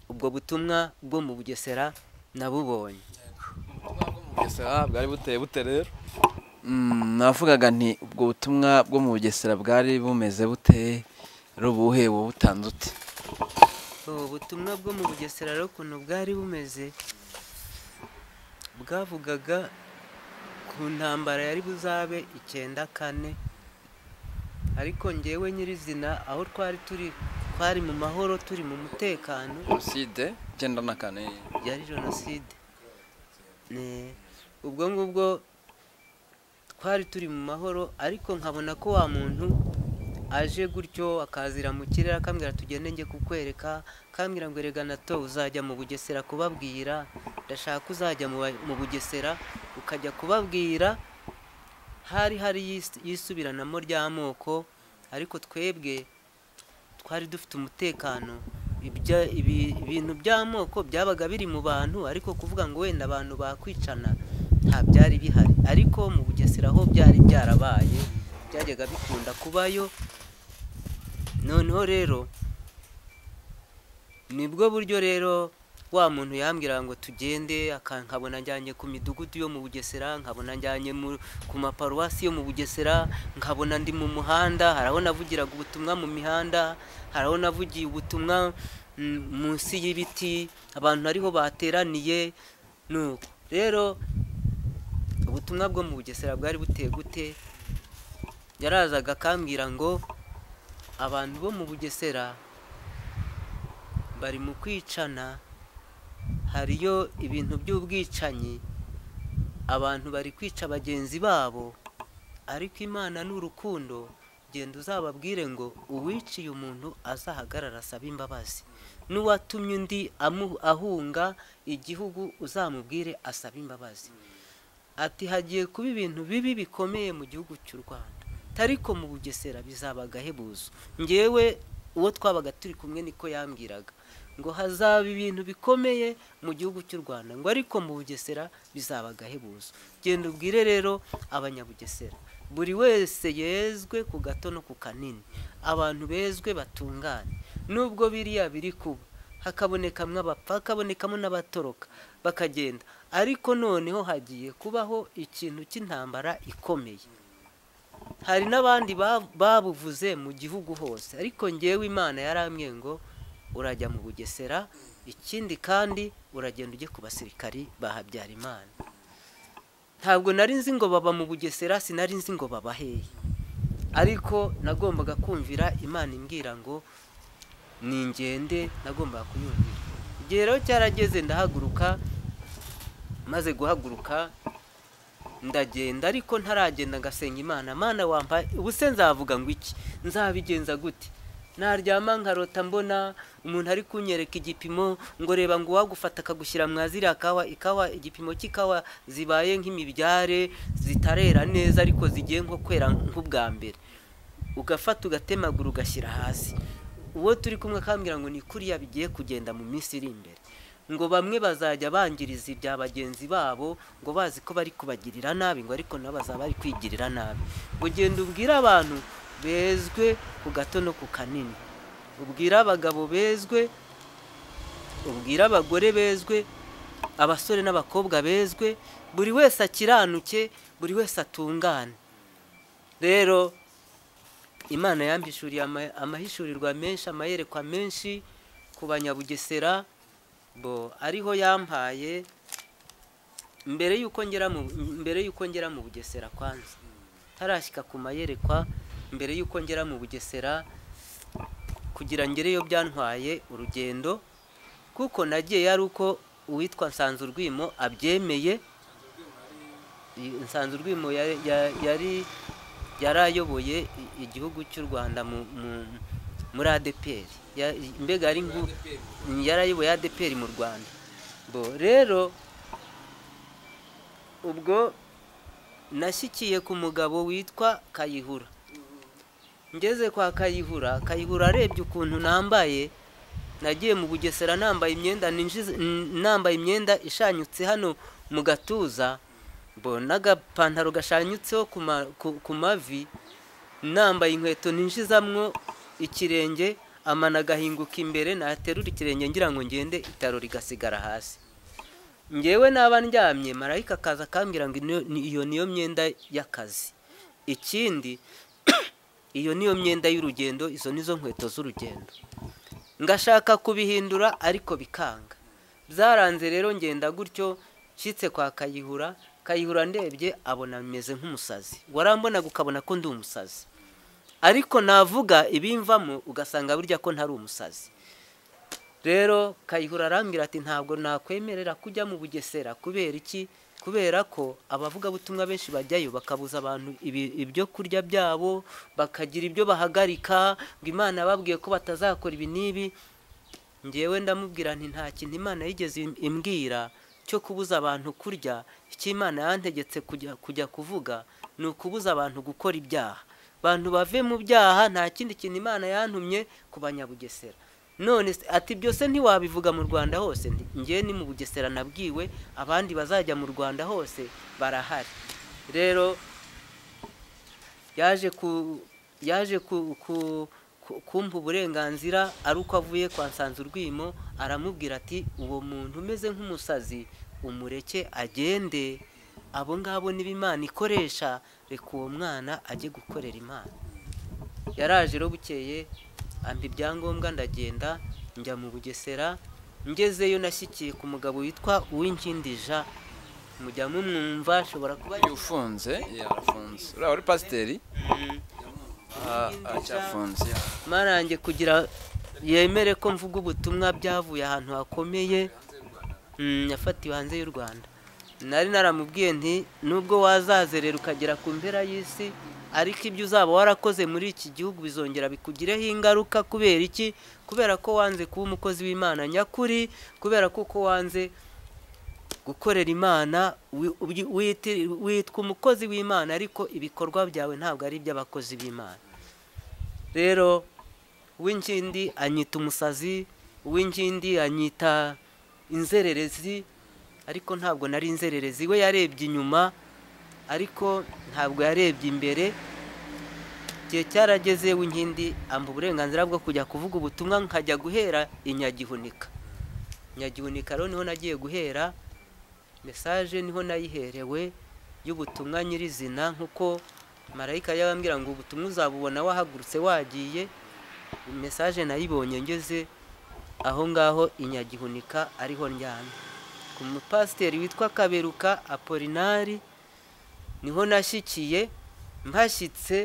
ubwo butumwa bwo mu bugesera nabubonye bwari buteye bute rero navugaga nti ubwo butumwa bwo mu bugesera bwari bumeze buteye rubuhe wowe utanze uti ubutumwa bwo mu bugesera rero ukuntu bwari bumeze bwavugaga ku ntambara yari buzabe icyenda kane ariko ngewe nyirizina aho twari turi twari mu mahoro turi mu mutekano jenoside icyenda na kane yari jenoside ubwo ngubwo twari turi mu mahoro ariko nkabona ko wa muntu aje gutyo akazira mu kirere akambwira tugende njye kukwereka akambwira ngo erega nato uzajya mu bugesera kubabwira ndashaka uzajya mu bugesera ukajya kubabwira hari hari yisubiranamo ry'amoko ariko twebwe twari dufite umutekano ibintu by'amoko byabaga biri mu bantu ariko kuvuga ngo wenda abantu bakwicana nta byari bihari ariko mu bugesera ho byari byarabaye byajyaga bikunda kubayo noneho rero nibwo buryo rero wa muntu yambwira ngo tugende nkabona njyanye ku midugudu yo mu bugesera nkabona njyanye ku maparuwasi yo mu bugesera nkabona ndi mu muhanda hari aho navugiraga ubutumwa mu mihanda hari aho navugiye ubutumwa munsi y'ibiti abantu ariho bateraniye rero ubutumwa bwo mu bugesera bwari buteye gute yarazaga akambwira ngo abantu bo mu bugesera bari mu kwicana hariyo ibintu by'ubwicanyi abantu bari kwica bagenzi babo ariko imana ni urukundo genda uzababwire ngo uwiciye umuntu azahagarara asabe imbabazi n'uwatumye undi ahunga igihugu uzamubwire asabe imbabazi ati hagiye kuba ibintu bibi bikomeye mu gihugu cy'u rwanda ariko mu bugesera bizaba agahebuzo ngewe uwo twabaga turi kumwe niko yambwiraga ngo hazaba ibintu bikomeye mu gihugu cy'u rwanda ngo ariko mu bugesera bizaba agahebuzo genda ubwire rero abanyabugesera buri wese yezwe ku gato no ku kanini abantu bezwe batungane nubwo biriya biri kuba hakabonekamo abapfa hakabonekamo n'abatoroka bakagenda ariko noneho hagiye kubaho ikintu cy'intambara ikomeye hari n'abandi ba- babuvuze mu gihugu hose ariko ngewe imana yarambwiye ngo urajya mu bugesera ikindi kandi uragenda ujye ku basirikari ba habyarimana ntabwo nari nzi ngo baba mu bugesera sinari nzi ngo baba hehe ariko nagombaga kumvira imana imbwira ngo ni ngende nagombaga kuyumvira igihe rero cyarageze ndahaguruka maze guhaguruka ndagenda ariko ntaragenda ngasenga imana mana wampa ubuse nzavuga ngo iki nzabigenza gute naryama nkarota mbona umuntu ari kunyereka igipimo ngo reba ngo uwagufata akagushyira mwa ziriya kawa ikawa igipimo cy'ikawa zibaye nk'imibyare zitarera neza ariko zigiye nko kwera nk'ubwa mbere ugafata ugatemagura ugashyira hasi uwo turi kumwe akambwira ngo ni kuriya bigiye kugenda mu minsi iri imbere ngo bamwe bazajya bangiriza ibya bagenzi babo ngo bazi ko bari kubagirira nabi ngo ariko nabo bazaba bari kwigirira nabi ngo genda ubwire abantu bezwe ku gato no ku kanini ubwire abagabo bezwe ubwire abagore bezwe abasore n'abakobwa bezwe buri wese akiranuke buri wese atungane rero imana yambishuriye ama- amahishurirwa menshi amayerekwa menshi ku banyabugesera bo ariho yampaye mbere y'uko ngera mu mbere y'uko ngera mu bugesera kwanza ntarashyika ku mayerekwa mbere y'uko ngera mu bugesera kugira ngereyo byantwaye urugendo kuko nagiye yari uko uwitwa nsanzurwimo abyemeye I- nsanzurwimo ya- ya- yari yari ayoboye i- igihugu cy'u rwanda mu- mu- muri adeperi Ya- mbega yari nku- yari ayoboye adeperi mu rwanda bo rero ubwo nashyikiye ku mugabo witwa kayihura ngeze kwa kayihura kayihura arebye ukuntu nambaye nagiye mu bugesera nambaye imyenda ninjiza n- nambaye imyenda ishanyutse hano mu gatuza bo n'agapantaro gashanyutseho ku ma- ku- ku mavi nambaye inkweto ninjizamwo ikirenge amana agahinguka imbere naterura ikirenge ngira ngo ngende itaro rigasigara hasi ngewe naba ndyamye marayika akaza akambwira ngo ino- ni- iyo niyo myenda y'akazi ikindi iyo niyo myenda y'urugendo izo nizo nkweto z'urugendo ngashaka kubihindura ariko bikanga byaranze rero ngenda gutyo nshyitse kwa kayihura kayihura ndebye abona meze nk'umusazi warambonaga ukabona ko ndi umusazi ariko navuga ibimvamo ugasanga burya ko ntari umusazi rero kayihura arambwira ati ntabwo nakwemerera kujya mu bugesera kubera iki kubera ko abavugabutumwa benshi bajyayo bakabuza abantu ibi- ibyo kurya byabo bakagira ibyo bahagarika ngo imana yababwiye ko batazakora ibi n'ibi ngewe ndamubwira nti nta kintu imana yigeze im- imbwira cyo kubuza abantu kurya icyo imana yantegetse kujya kujya kuvuga ni ukubuza abantu gukora ibyaha abantu bave mu byaha nta kindi kintu imana yantumye ku banyabugesera none se ati byose ntiwabivuga mu rwanda hose Nti, ngewe ni mu bugesera nabwiwe abandi bazajya mu rwanda hose barahari rero yaje ku yaje ku ku- ku- kumpa uburenganzira ari uko avuye kwa Nsanzurwimo aramubwira ati uwo muntu umeze nk'umusazi umureke agende abo ngabo niba imana ikoresha reka uwo mwana ajye gukorera imana yaraje rero bukeye ampa ibyangombwa ndagenda njya mu bugesera ngezeyo nashyikiye ku mugabo witwa uwinkindija mujya mumwumva ashobora kuba Uyu ufunze yarafunze uriya wari pasiteri ah, aracyafunze marange kugira yemere ko mvuga ubutumwa byavuye ahantu hakomeye mm, yafatiwe hanze y'u rwanda nari naramubwiye nti nubwo wazazerera ukagera ku mpera y'isi ariko ibyo uzaba warakoze muri iki gihugu bizongera bikugireho ingaruka kubera iki kubera ko wanze kuba umukozi w'imana nyakuri kubera ko uko wanze gukorera imana wi- ubyi- witi- witwa umukozi w'imana ariko ibikorwa byawe ntabwo ari iby'abakozi b'imana rero uw'inkindi anyita umusazi uw'inkindi anyita inzererezi ariko ntabwo nari inzererezi we yarebye inyuma ariko ntabwo yarebye imbere igihe cyarageze w'inkindi amba uburenganzira bwo kujya kuvuga ubutumwa nkajya guhera i nyagihunika nyagihunika rero niho nagiye guhera mesaje niho nayiherewe y'ubutumwa nyirizina nk'uko marayika yabambwira ngo ubutumwa uzabubona wahagurutse wagiye mesaje nayibonye ngeze aho ngaho i nyagihunika ariho ndyamye ku mupasiteri witwa kaberuka apolinari niho nashyikiye mpashyitse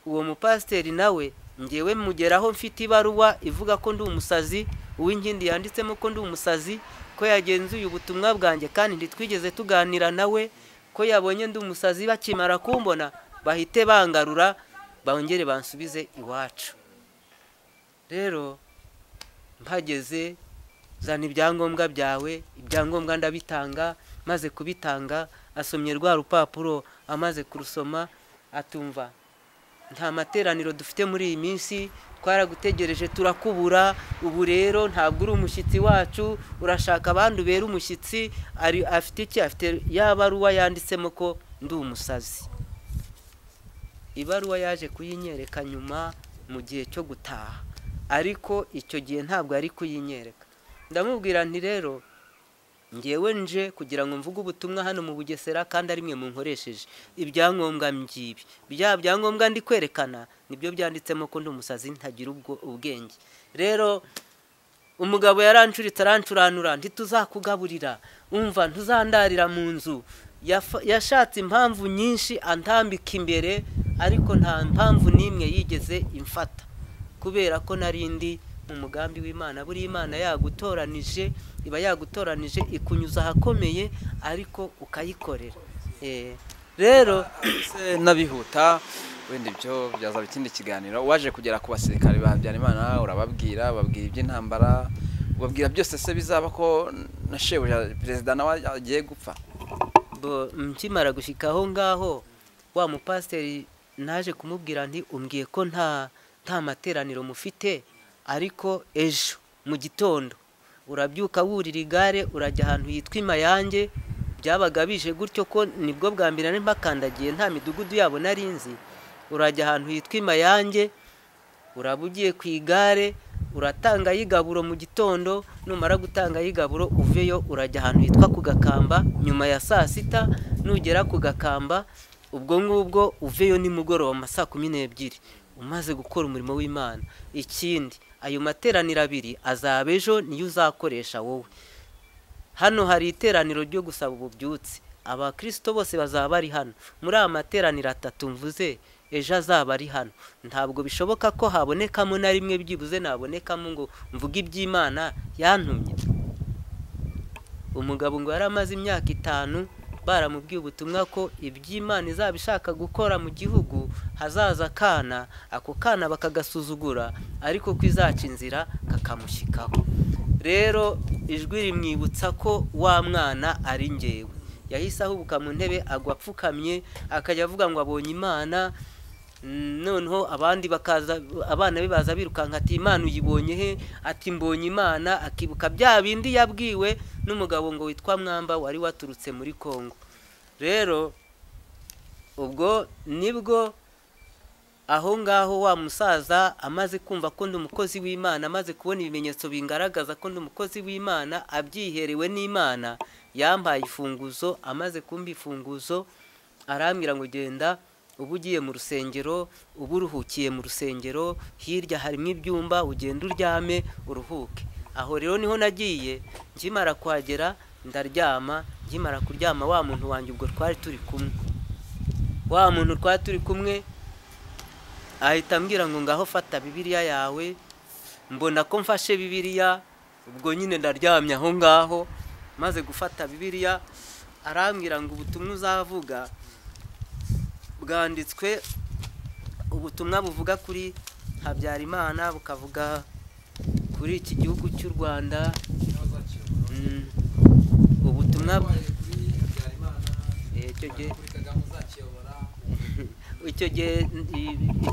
uwo mupasiteri nawe ngewe mugeraho mfite ibaruwa ivuga ko ndi umusazi uw'inkindi yanditsemo ko ndi umusazi ko yagenzuye ubutumwa bwanjye kandi ntitwigeze tuganira nawe ko yabonye ndi umusazi bakimara kumbona bahite bangarura bongere bansubize iwacu rero mpageze zana ibyangombwa byawe ibyangombwa ndabitanga maze kubitanga asomye rwa rupapuro amaze kurusoma atumva nta materaniro dufite muri iyi minsi twaragutegereje turakubura ubu rero ntabwo uri umushyitsi wacu urashaka abandi ubera umushyitsi ari afite iki afite ya baruwa yanditsemo ko ndi umusazi ibaruwa yaje kuyinyereka nyuma mu gihe cyo gutaha ariko icyo gihe ntabwo yari kuyinyereka ndamubwira nti rero ngewe nje kugira ngo mvuge ubutumwa hano mu bugesera kandi ari mwe munkoresheje ibyangombwa mby'ibi bya byangombwa ndi kwerekana nibyo byanditsemo ko ndi umusazi ntagira ubwo ubwenge rero umugabo yarancuritse arancuranura ntituzakugaburira umva ntuzandarira mu nzu Yafa- yashatse impamvu nyinshi antambika imbere ariko nta mpamvu n'imwe yigeze imfata kubera ko nari ndi mu mugambi w'imana buriya imana yagutoranije iba yagutoranije ikunyuza ahakomeye ariko ukayikorera Eh, rero se n'abihuta wenda ibyo byazaba ikindi kiganiro waje kugera ku basirikare ba habyarimana urababwira babwira iby'intambara ubabwira byose se bizaba ko na shebuja perezida nawe agiye gupfa bo nkimara gushyika aho ngaho wa mupasiteri naje kumubwira nti umbwiye ko nta nta materaniro mufite ariko ejo mu gitondo urabyuka wurira igare urajya ahantu hitwa imayange byabaga bije gutyo ko nibwo bwa mbere nari mbakandagiye nta midugudu yabo nari nzi urajya ahantu hitwa imayange uraba ugiye ku igare uratanga y'igaburo mu gitondo numara gutanga y'igaburo uveyo urajya ahantu hitwa ku gakamba nyuma ya saa sita nugera ku gakamba ubwo ngubwo uveyo nimugoroba mu ma saa kumi n'ebyiri umaze gukora umurimo w'imana ikindi ayo materaniro abiri azaba ejo niyo uzakoresha wowe hano hari iteraniro ryo gusaba ububyutse abakirisito bose bazaba bari hano muri aya materaniro atatu mvuze ejo azaba ari hano ntabwo bishoboka ko habonekamo na rimwe byibuze nabonekamo ngo mvuge iby'imana yantumye umugabo ngo yari amaze imyaka itanu baramubwiye ubutumwa ko iby'imana izaba ishaka gukora mu gihugu hazaza akana ako kana bakagasuzugura ariko ko izaca inzira kakamushyikaho rero ijwi rimwibutsa ko wa mwana ari ngewe yahise ahubuka mu ntebe agwa apfukamye akajya avuga ngo abonye imana Mm, noneho abandi bakaza abana be baza birukanka ati imana uyibonye he ati mbonye imana akibuka bya bindi yabwiwe n'umugabo ngo witwa mwamba wari waturutse muri kongo rero ubwo nibwo aho ngaho wa musaza amaze kumva ko ndi umukozi w'imana amaze kubona ibimenyetso bingaragaza ko ndi umukozi w'imana abyiherewe n'imana yampaye ifunguzo amaze kumva ifunguzo arambwira ngo genda uba ugiye mu rusengero uba uruhukiye mu rusengero hirya harimo ibyumba ugenda uryame uruhuke aho rero niho nagiye nkimara kuhagera ndaryama nkimara kuryama wa muntu wanjye ubwo twari turi kumwe wa muntu twari turi kumwe ahita ambwira ngo ngaho fata bibiliya yawe mbona ko mfashe bibiliya ubwo nyine ndaryamye aho ngaho maze gufata bibiliya arambwira ngo ubutumwa uzavuga bwanditswe ubutumwa buvuga kuri habyarimana bukavuga kuri iki gihugu cy'u rwanda Mm, ubutumwa Eh, icyo gihe icyo gihe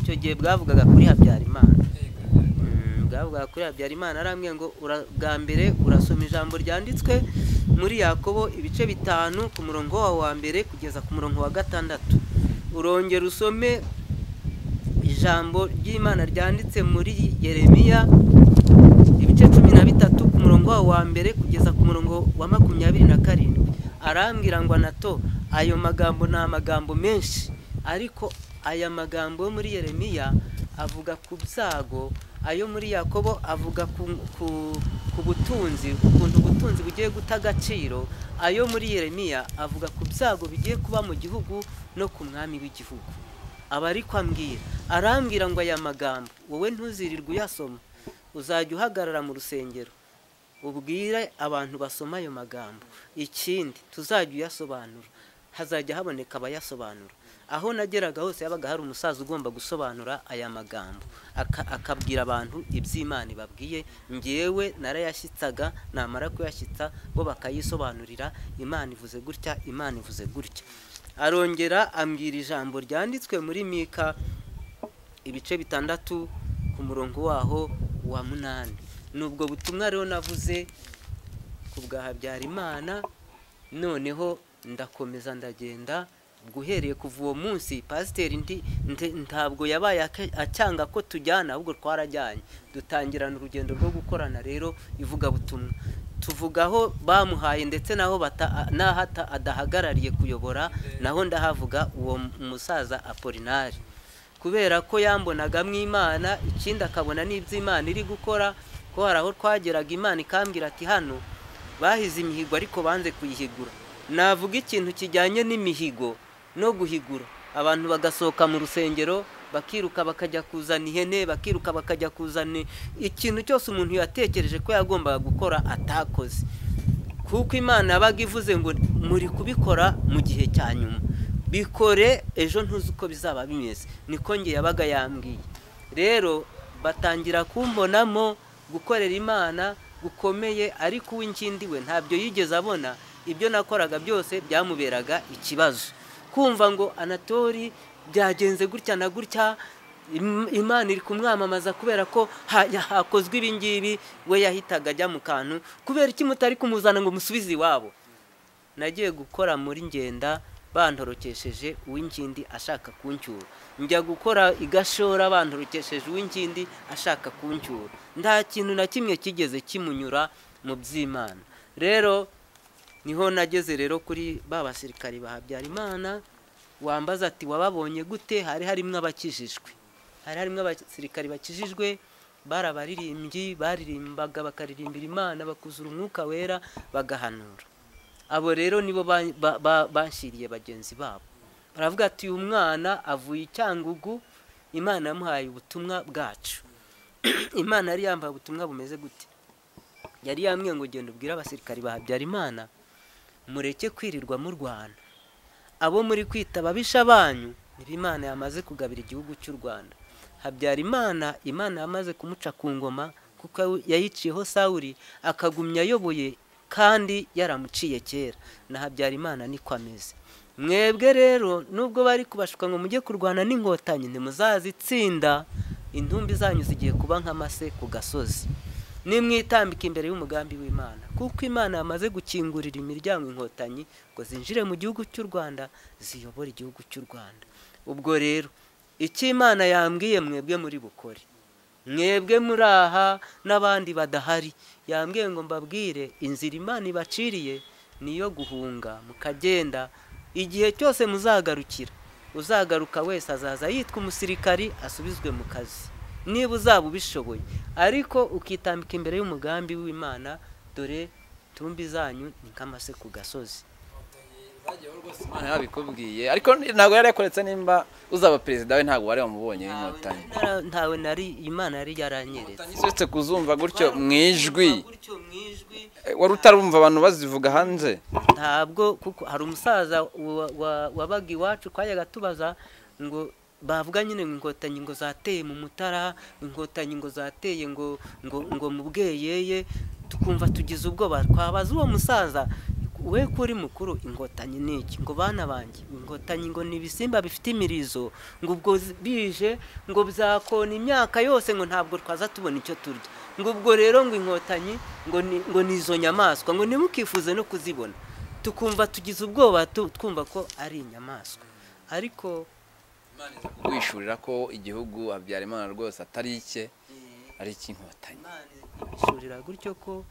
icyo gihe bwavugaga kuri habyarimana Mm, bwavugaga kuri habyarimana arambwiye ngo ura- bwa mbere urasoma ijambo ryanditswe muri yakobo ibice bitanu ku murongo wawe wa mbere kugeza ku murongo wa gatandatu urongera usome ijambo ry'imana ryanditse muri yeremiya ibice cumi na bitatu ku murongo wawe wa mbere kugeza ku murongo wa makumyabiri na karindwi arambwira ngo anato ayo magambo ni amagambo menshi ariko aya magambo yo muri yeremiya avuga ku byago ayo muri yakobo avuga ku ku butunzi ukuntu ubutunzi bugiye guta agaciro ayo muri yeremiya avuga ku byago bigiye kuba mu gihugu no ku mwami w'igihugu aba ari ko ambwira arambwira ngo aya magambo wowe ntuzirirwe uyasoma uzajya uhagarara mu rusengero ubwire abantu basoma ayo magambo ikindi tuzajya uyasobanura hazajya haboneka abayasobanura aho nageraga hose yabaga hari umusaza ugomba gusobanura aya magambo akabwira abantu iby'imana babwiye ngewe narayashyitsaga namara kuyashyitsa bo bakayisobanurira imana ivuze gutya imana ivuze gutya arongera ambwira ijambo ryanditswe muri mika ibice bitandatu ku murongo waho wa munani ni ubwo butumwa rero navuze ku bwa habyarimana noneho ndakomeza ndagenda guhereye kuva uwo munsi pasiteri ntabwo yabaye acyanga ko tujyana ahubwo twarajyanye dutangirana urugendo rwo gukorana rero ivugabutumwa tuvuga aho bamuhaye ndetse n'aho n'aho adahagarariye kuyobora naho ndahavuga uwo musaza apolinari kubera ko yambonaga mw'imana ikindi akabona n'iby'imana iri gukora ko hari aho twageraga imana ikambwira ati hano bahize imihigo ariko banze kuyihigura navuga ikintu kijyanye n'imihigo no guhigura abantu bagasohoka mu rusengero bakiruka bakajya kuzana ihene bakiruka bakajya kuzana ikintu cyose umuntu yatekereje ko yagombaga gukora atakoze kuko imana yabaga ivuze ngo muri kubikora mu gihe cya nyuma bikore ejo ntuzi uko bizaba bimeze niko nge yabaga yambwiye rero batangira kumbonamo gukorera imana gukomeye ariko uw'inkindi we ntabyo yigeze abona ibyo nakoraga byose byamuberaga ikibazo kumva ngo anatori byagenze gutya na gutya imana iri kumwamamaza kubera ko hakozwe ibingibi we yahitaga ajya mu kantu kubera iki mutari kumuzana ngo musubize iwabo nagiye gukora muri ngenda bantorokesheje uw'inkindi ashaka kuncyura njya gukora igashora bantorokesheje uw'inkindi ashaka kuncyura nta kintu na kimwe kigeze kimunyura mu by'imana rero niho nageze rero kuri ba basirikari ba habyarimana wambaza ati wababonye gute hari harimo abakijijwe hari harimo abasirikari bakijijwe bari abaririmbyi baririmbaga bakaririmbira imana bakuzura umwuka wera bagahanura abo rero nibo bashyiriye bagenzi babo baravuga ati uyu mwana avuye icyangugu imana yamuhaye ubutumwa bwacu imana yari yambaye ubutumwa bumeze gute yari yambwiye ngo ugenda ubwire abasirikari ba habyarimana mureke kwirirwa mu rwanda abo muri kwita ababisha banyu niba imana yamaze kugabira igihugu cy'u rwanda habyarimana imana yamaze kumuca ku ngoma kuko yayiciyeho sawuri akagumya ayoboye kandi yaramuciye kera na habyarimana niko ameze mwebwe rero nubwo bari kubashuka ngo mujye kurwana n'inkotanyi ntimuzazitsinda intumbi zanyu zigiye kuba nk'amase ku gasozi nimwitambika imbere y'umugambi w'imana kuko imana yamaze gukingurira imiryango inkotanyi ngo zinjire mu gihugu cy'u rwanda ziyobore igihugu cy'u rwanda ubwo rero icyo imana yambwiye mwebwe muri bukore mwebwe muri aha n'abandi badahari yambwiye ngo mbabwire inzira imana ibaciriye niyo guhunga mukagenda igihe cyose muzagarukira uzagaruka wese azaza yitwa umusirikari asubizwe mu kazi niba uzaba ubishoboye ariko ukitambika imbere y'umugambi w'imana dore tumbi zanyu ni nk'amase ku gasozi imana yabikubwiye ariko ntabwo yari yakoretse nimba uzaba perezida we ntabwo wari wamubonye inkotanyi ntawe nari imana yari yaranyeretse uretse kuzumva gutyo mu ijwi gutyo mu ijwi wari utarumva abantu bazivuga hanze ntabwo kuko hari umusaza wabaga iwacu twajyaga tubaza ngo bavuga nyine ngo inkotanyi ngo zateye mu mutara inkotanyi ngo zateye ngo ngo ngo mu bweyeye tukumva tugize ubwoba twabaza uwo musaza we kuri mukuru inkotanyi ni iki ngo bana banjye inkotanyi ngo ni ibisimba bifite imirizo ngo ubwo bije ngo byakona imyaka yose ngo ntabwo twaza tubona icyo turya ngo ubwo rero ngo inkotanyi ngo ni- ngo ni izo nyamaswa ngo ntimukifuze no kuzibona tukumva tugize ubwoba tu- twumva ko ari inyamaswa ariko wishurira ko igihugu habyarimana rwose atari icye ari icy'inkotanyi Imana ibishurira gutyo ko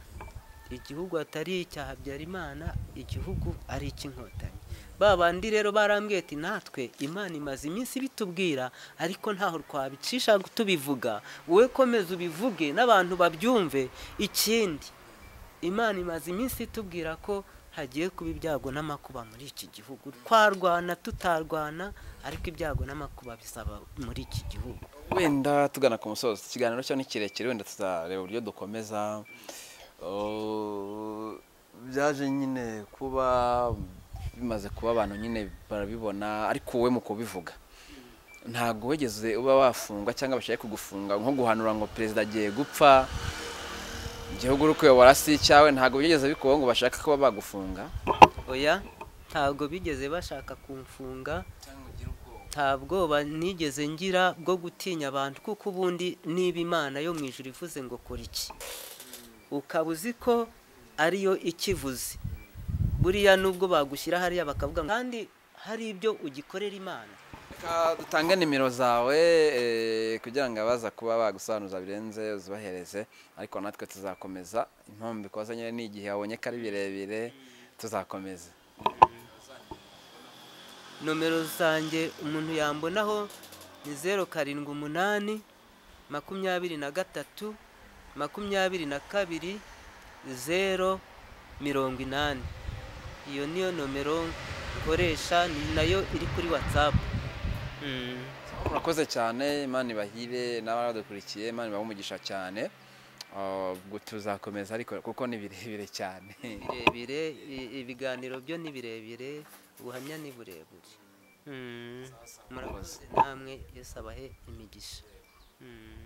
igihugu atari icya Habyarimana igihugu ari icy'inkotanyi ba bandi rero barambwiye ati natwe imana imaze iminsi ibitubwira ariko ntaho twabicisha tubivuga wowe komeza ubivuge n'abantu babyumve ikindi imana imaze iminsi itubwira ko hagiye kuba ibyago n'amakuba muri iki gihugu twarwana tutarwana ariko ibyago n'amakuba bisaba muri iki gihugu wenda tugana ku musozi ikiganiro cyo ni kirekire wenda tuzareba uburyo dukomeza Oh, byaje nyine kuba bimaze kuba abantu nyine barabibona ariko wowe mu kubivuga ntabwo wigeze uba wafungwa cyangwa bashaka kugufunga nko guhanura ngo perezida agiye gupfa igihugu uri kuyobora si icyawe ntabwo byigeze bikubaho ngo bashaka kuba bagufunga oya ntabwo bigeze bashaka kumfunga nta bwoba nigeze ngira bwo gutinya abantu kuko ubundi niba imana yo mu ijuru ivuze ngo kora iki ukaba uzi ko ariyo ikivuze buriya nubwo bagushyira hariya bakavuga ngo kandi hari ibyo ugikorera imana Reka dutange nimero zawe eh, kugira ngo abaza kuba bagusobanuza birenze uzibahereze ariko natwe tuzakomeza impamvu bikoze nyine ni igihe wabonye ko ari birebire tuzakomeza nomero zanjye umuntu yambonaho ni zeru karindwi umunani makumyabiri na gatatu makumyabiri na kabiri zeru mirongo inani iyo niyo nomero nkoresha ni nayo iri kuri watsapu urakoze cyane imana ibahire n'abadukurikiye imana ibahe umugisha cyane Ah, ubwo tuzakomeza ariko kuko ni birebire cyane birebire i- ibiganiro byo ni birebire ubuhamya ni burebure Mm. murakoze namwe yesu abahe imigisha Mm.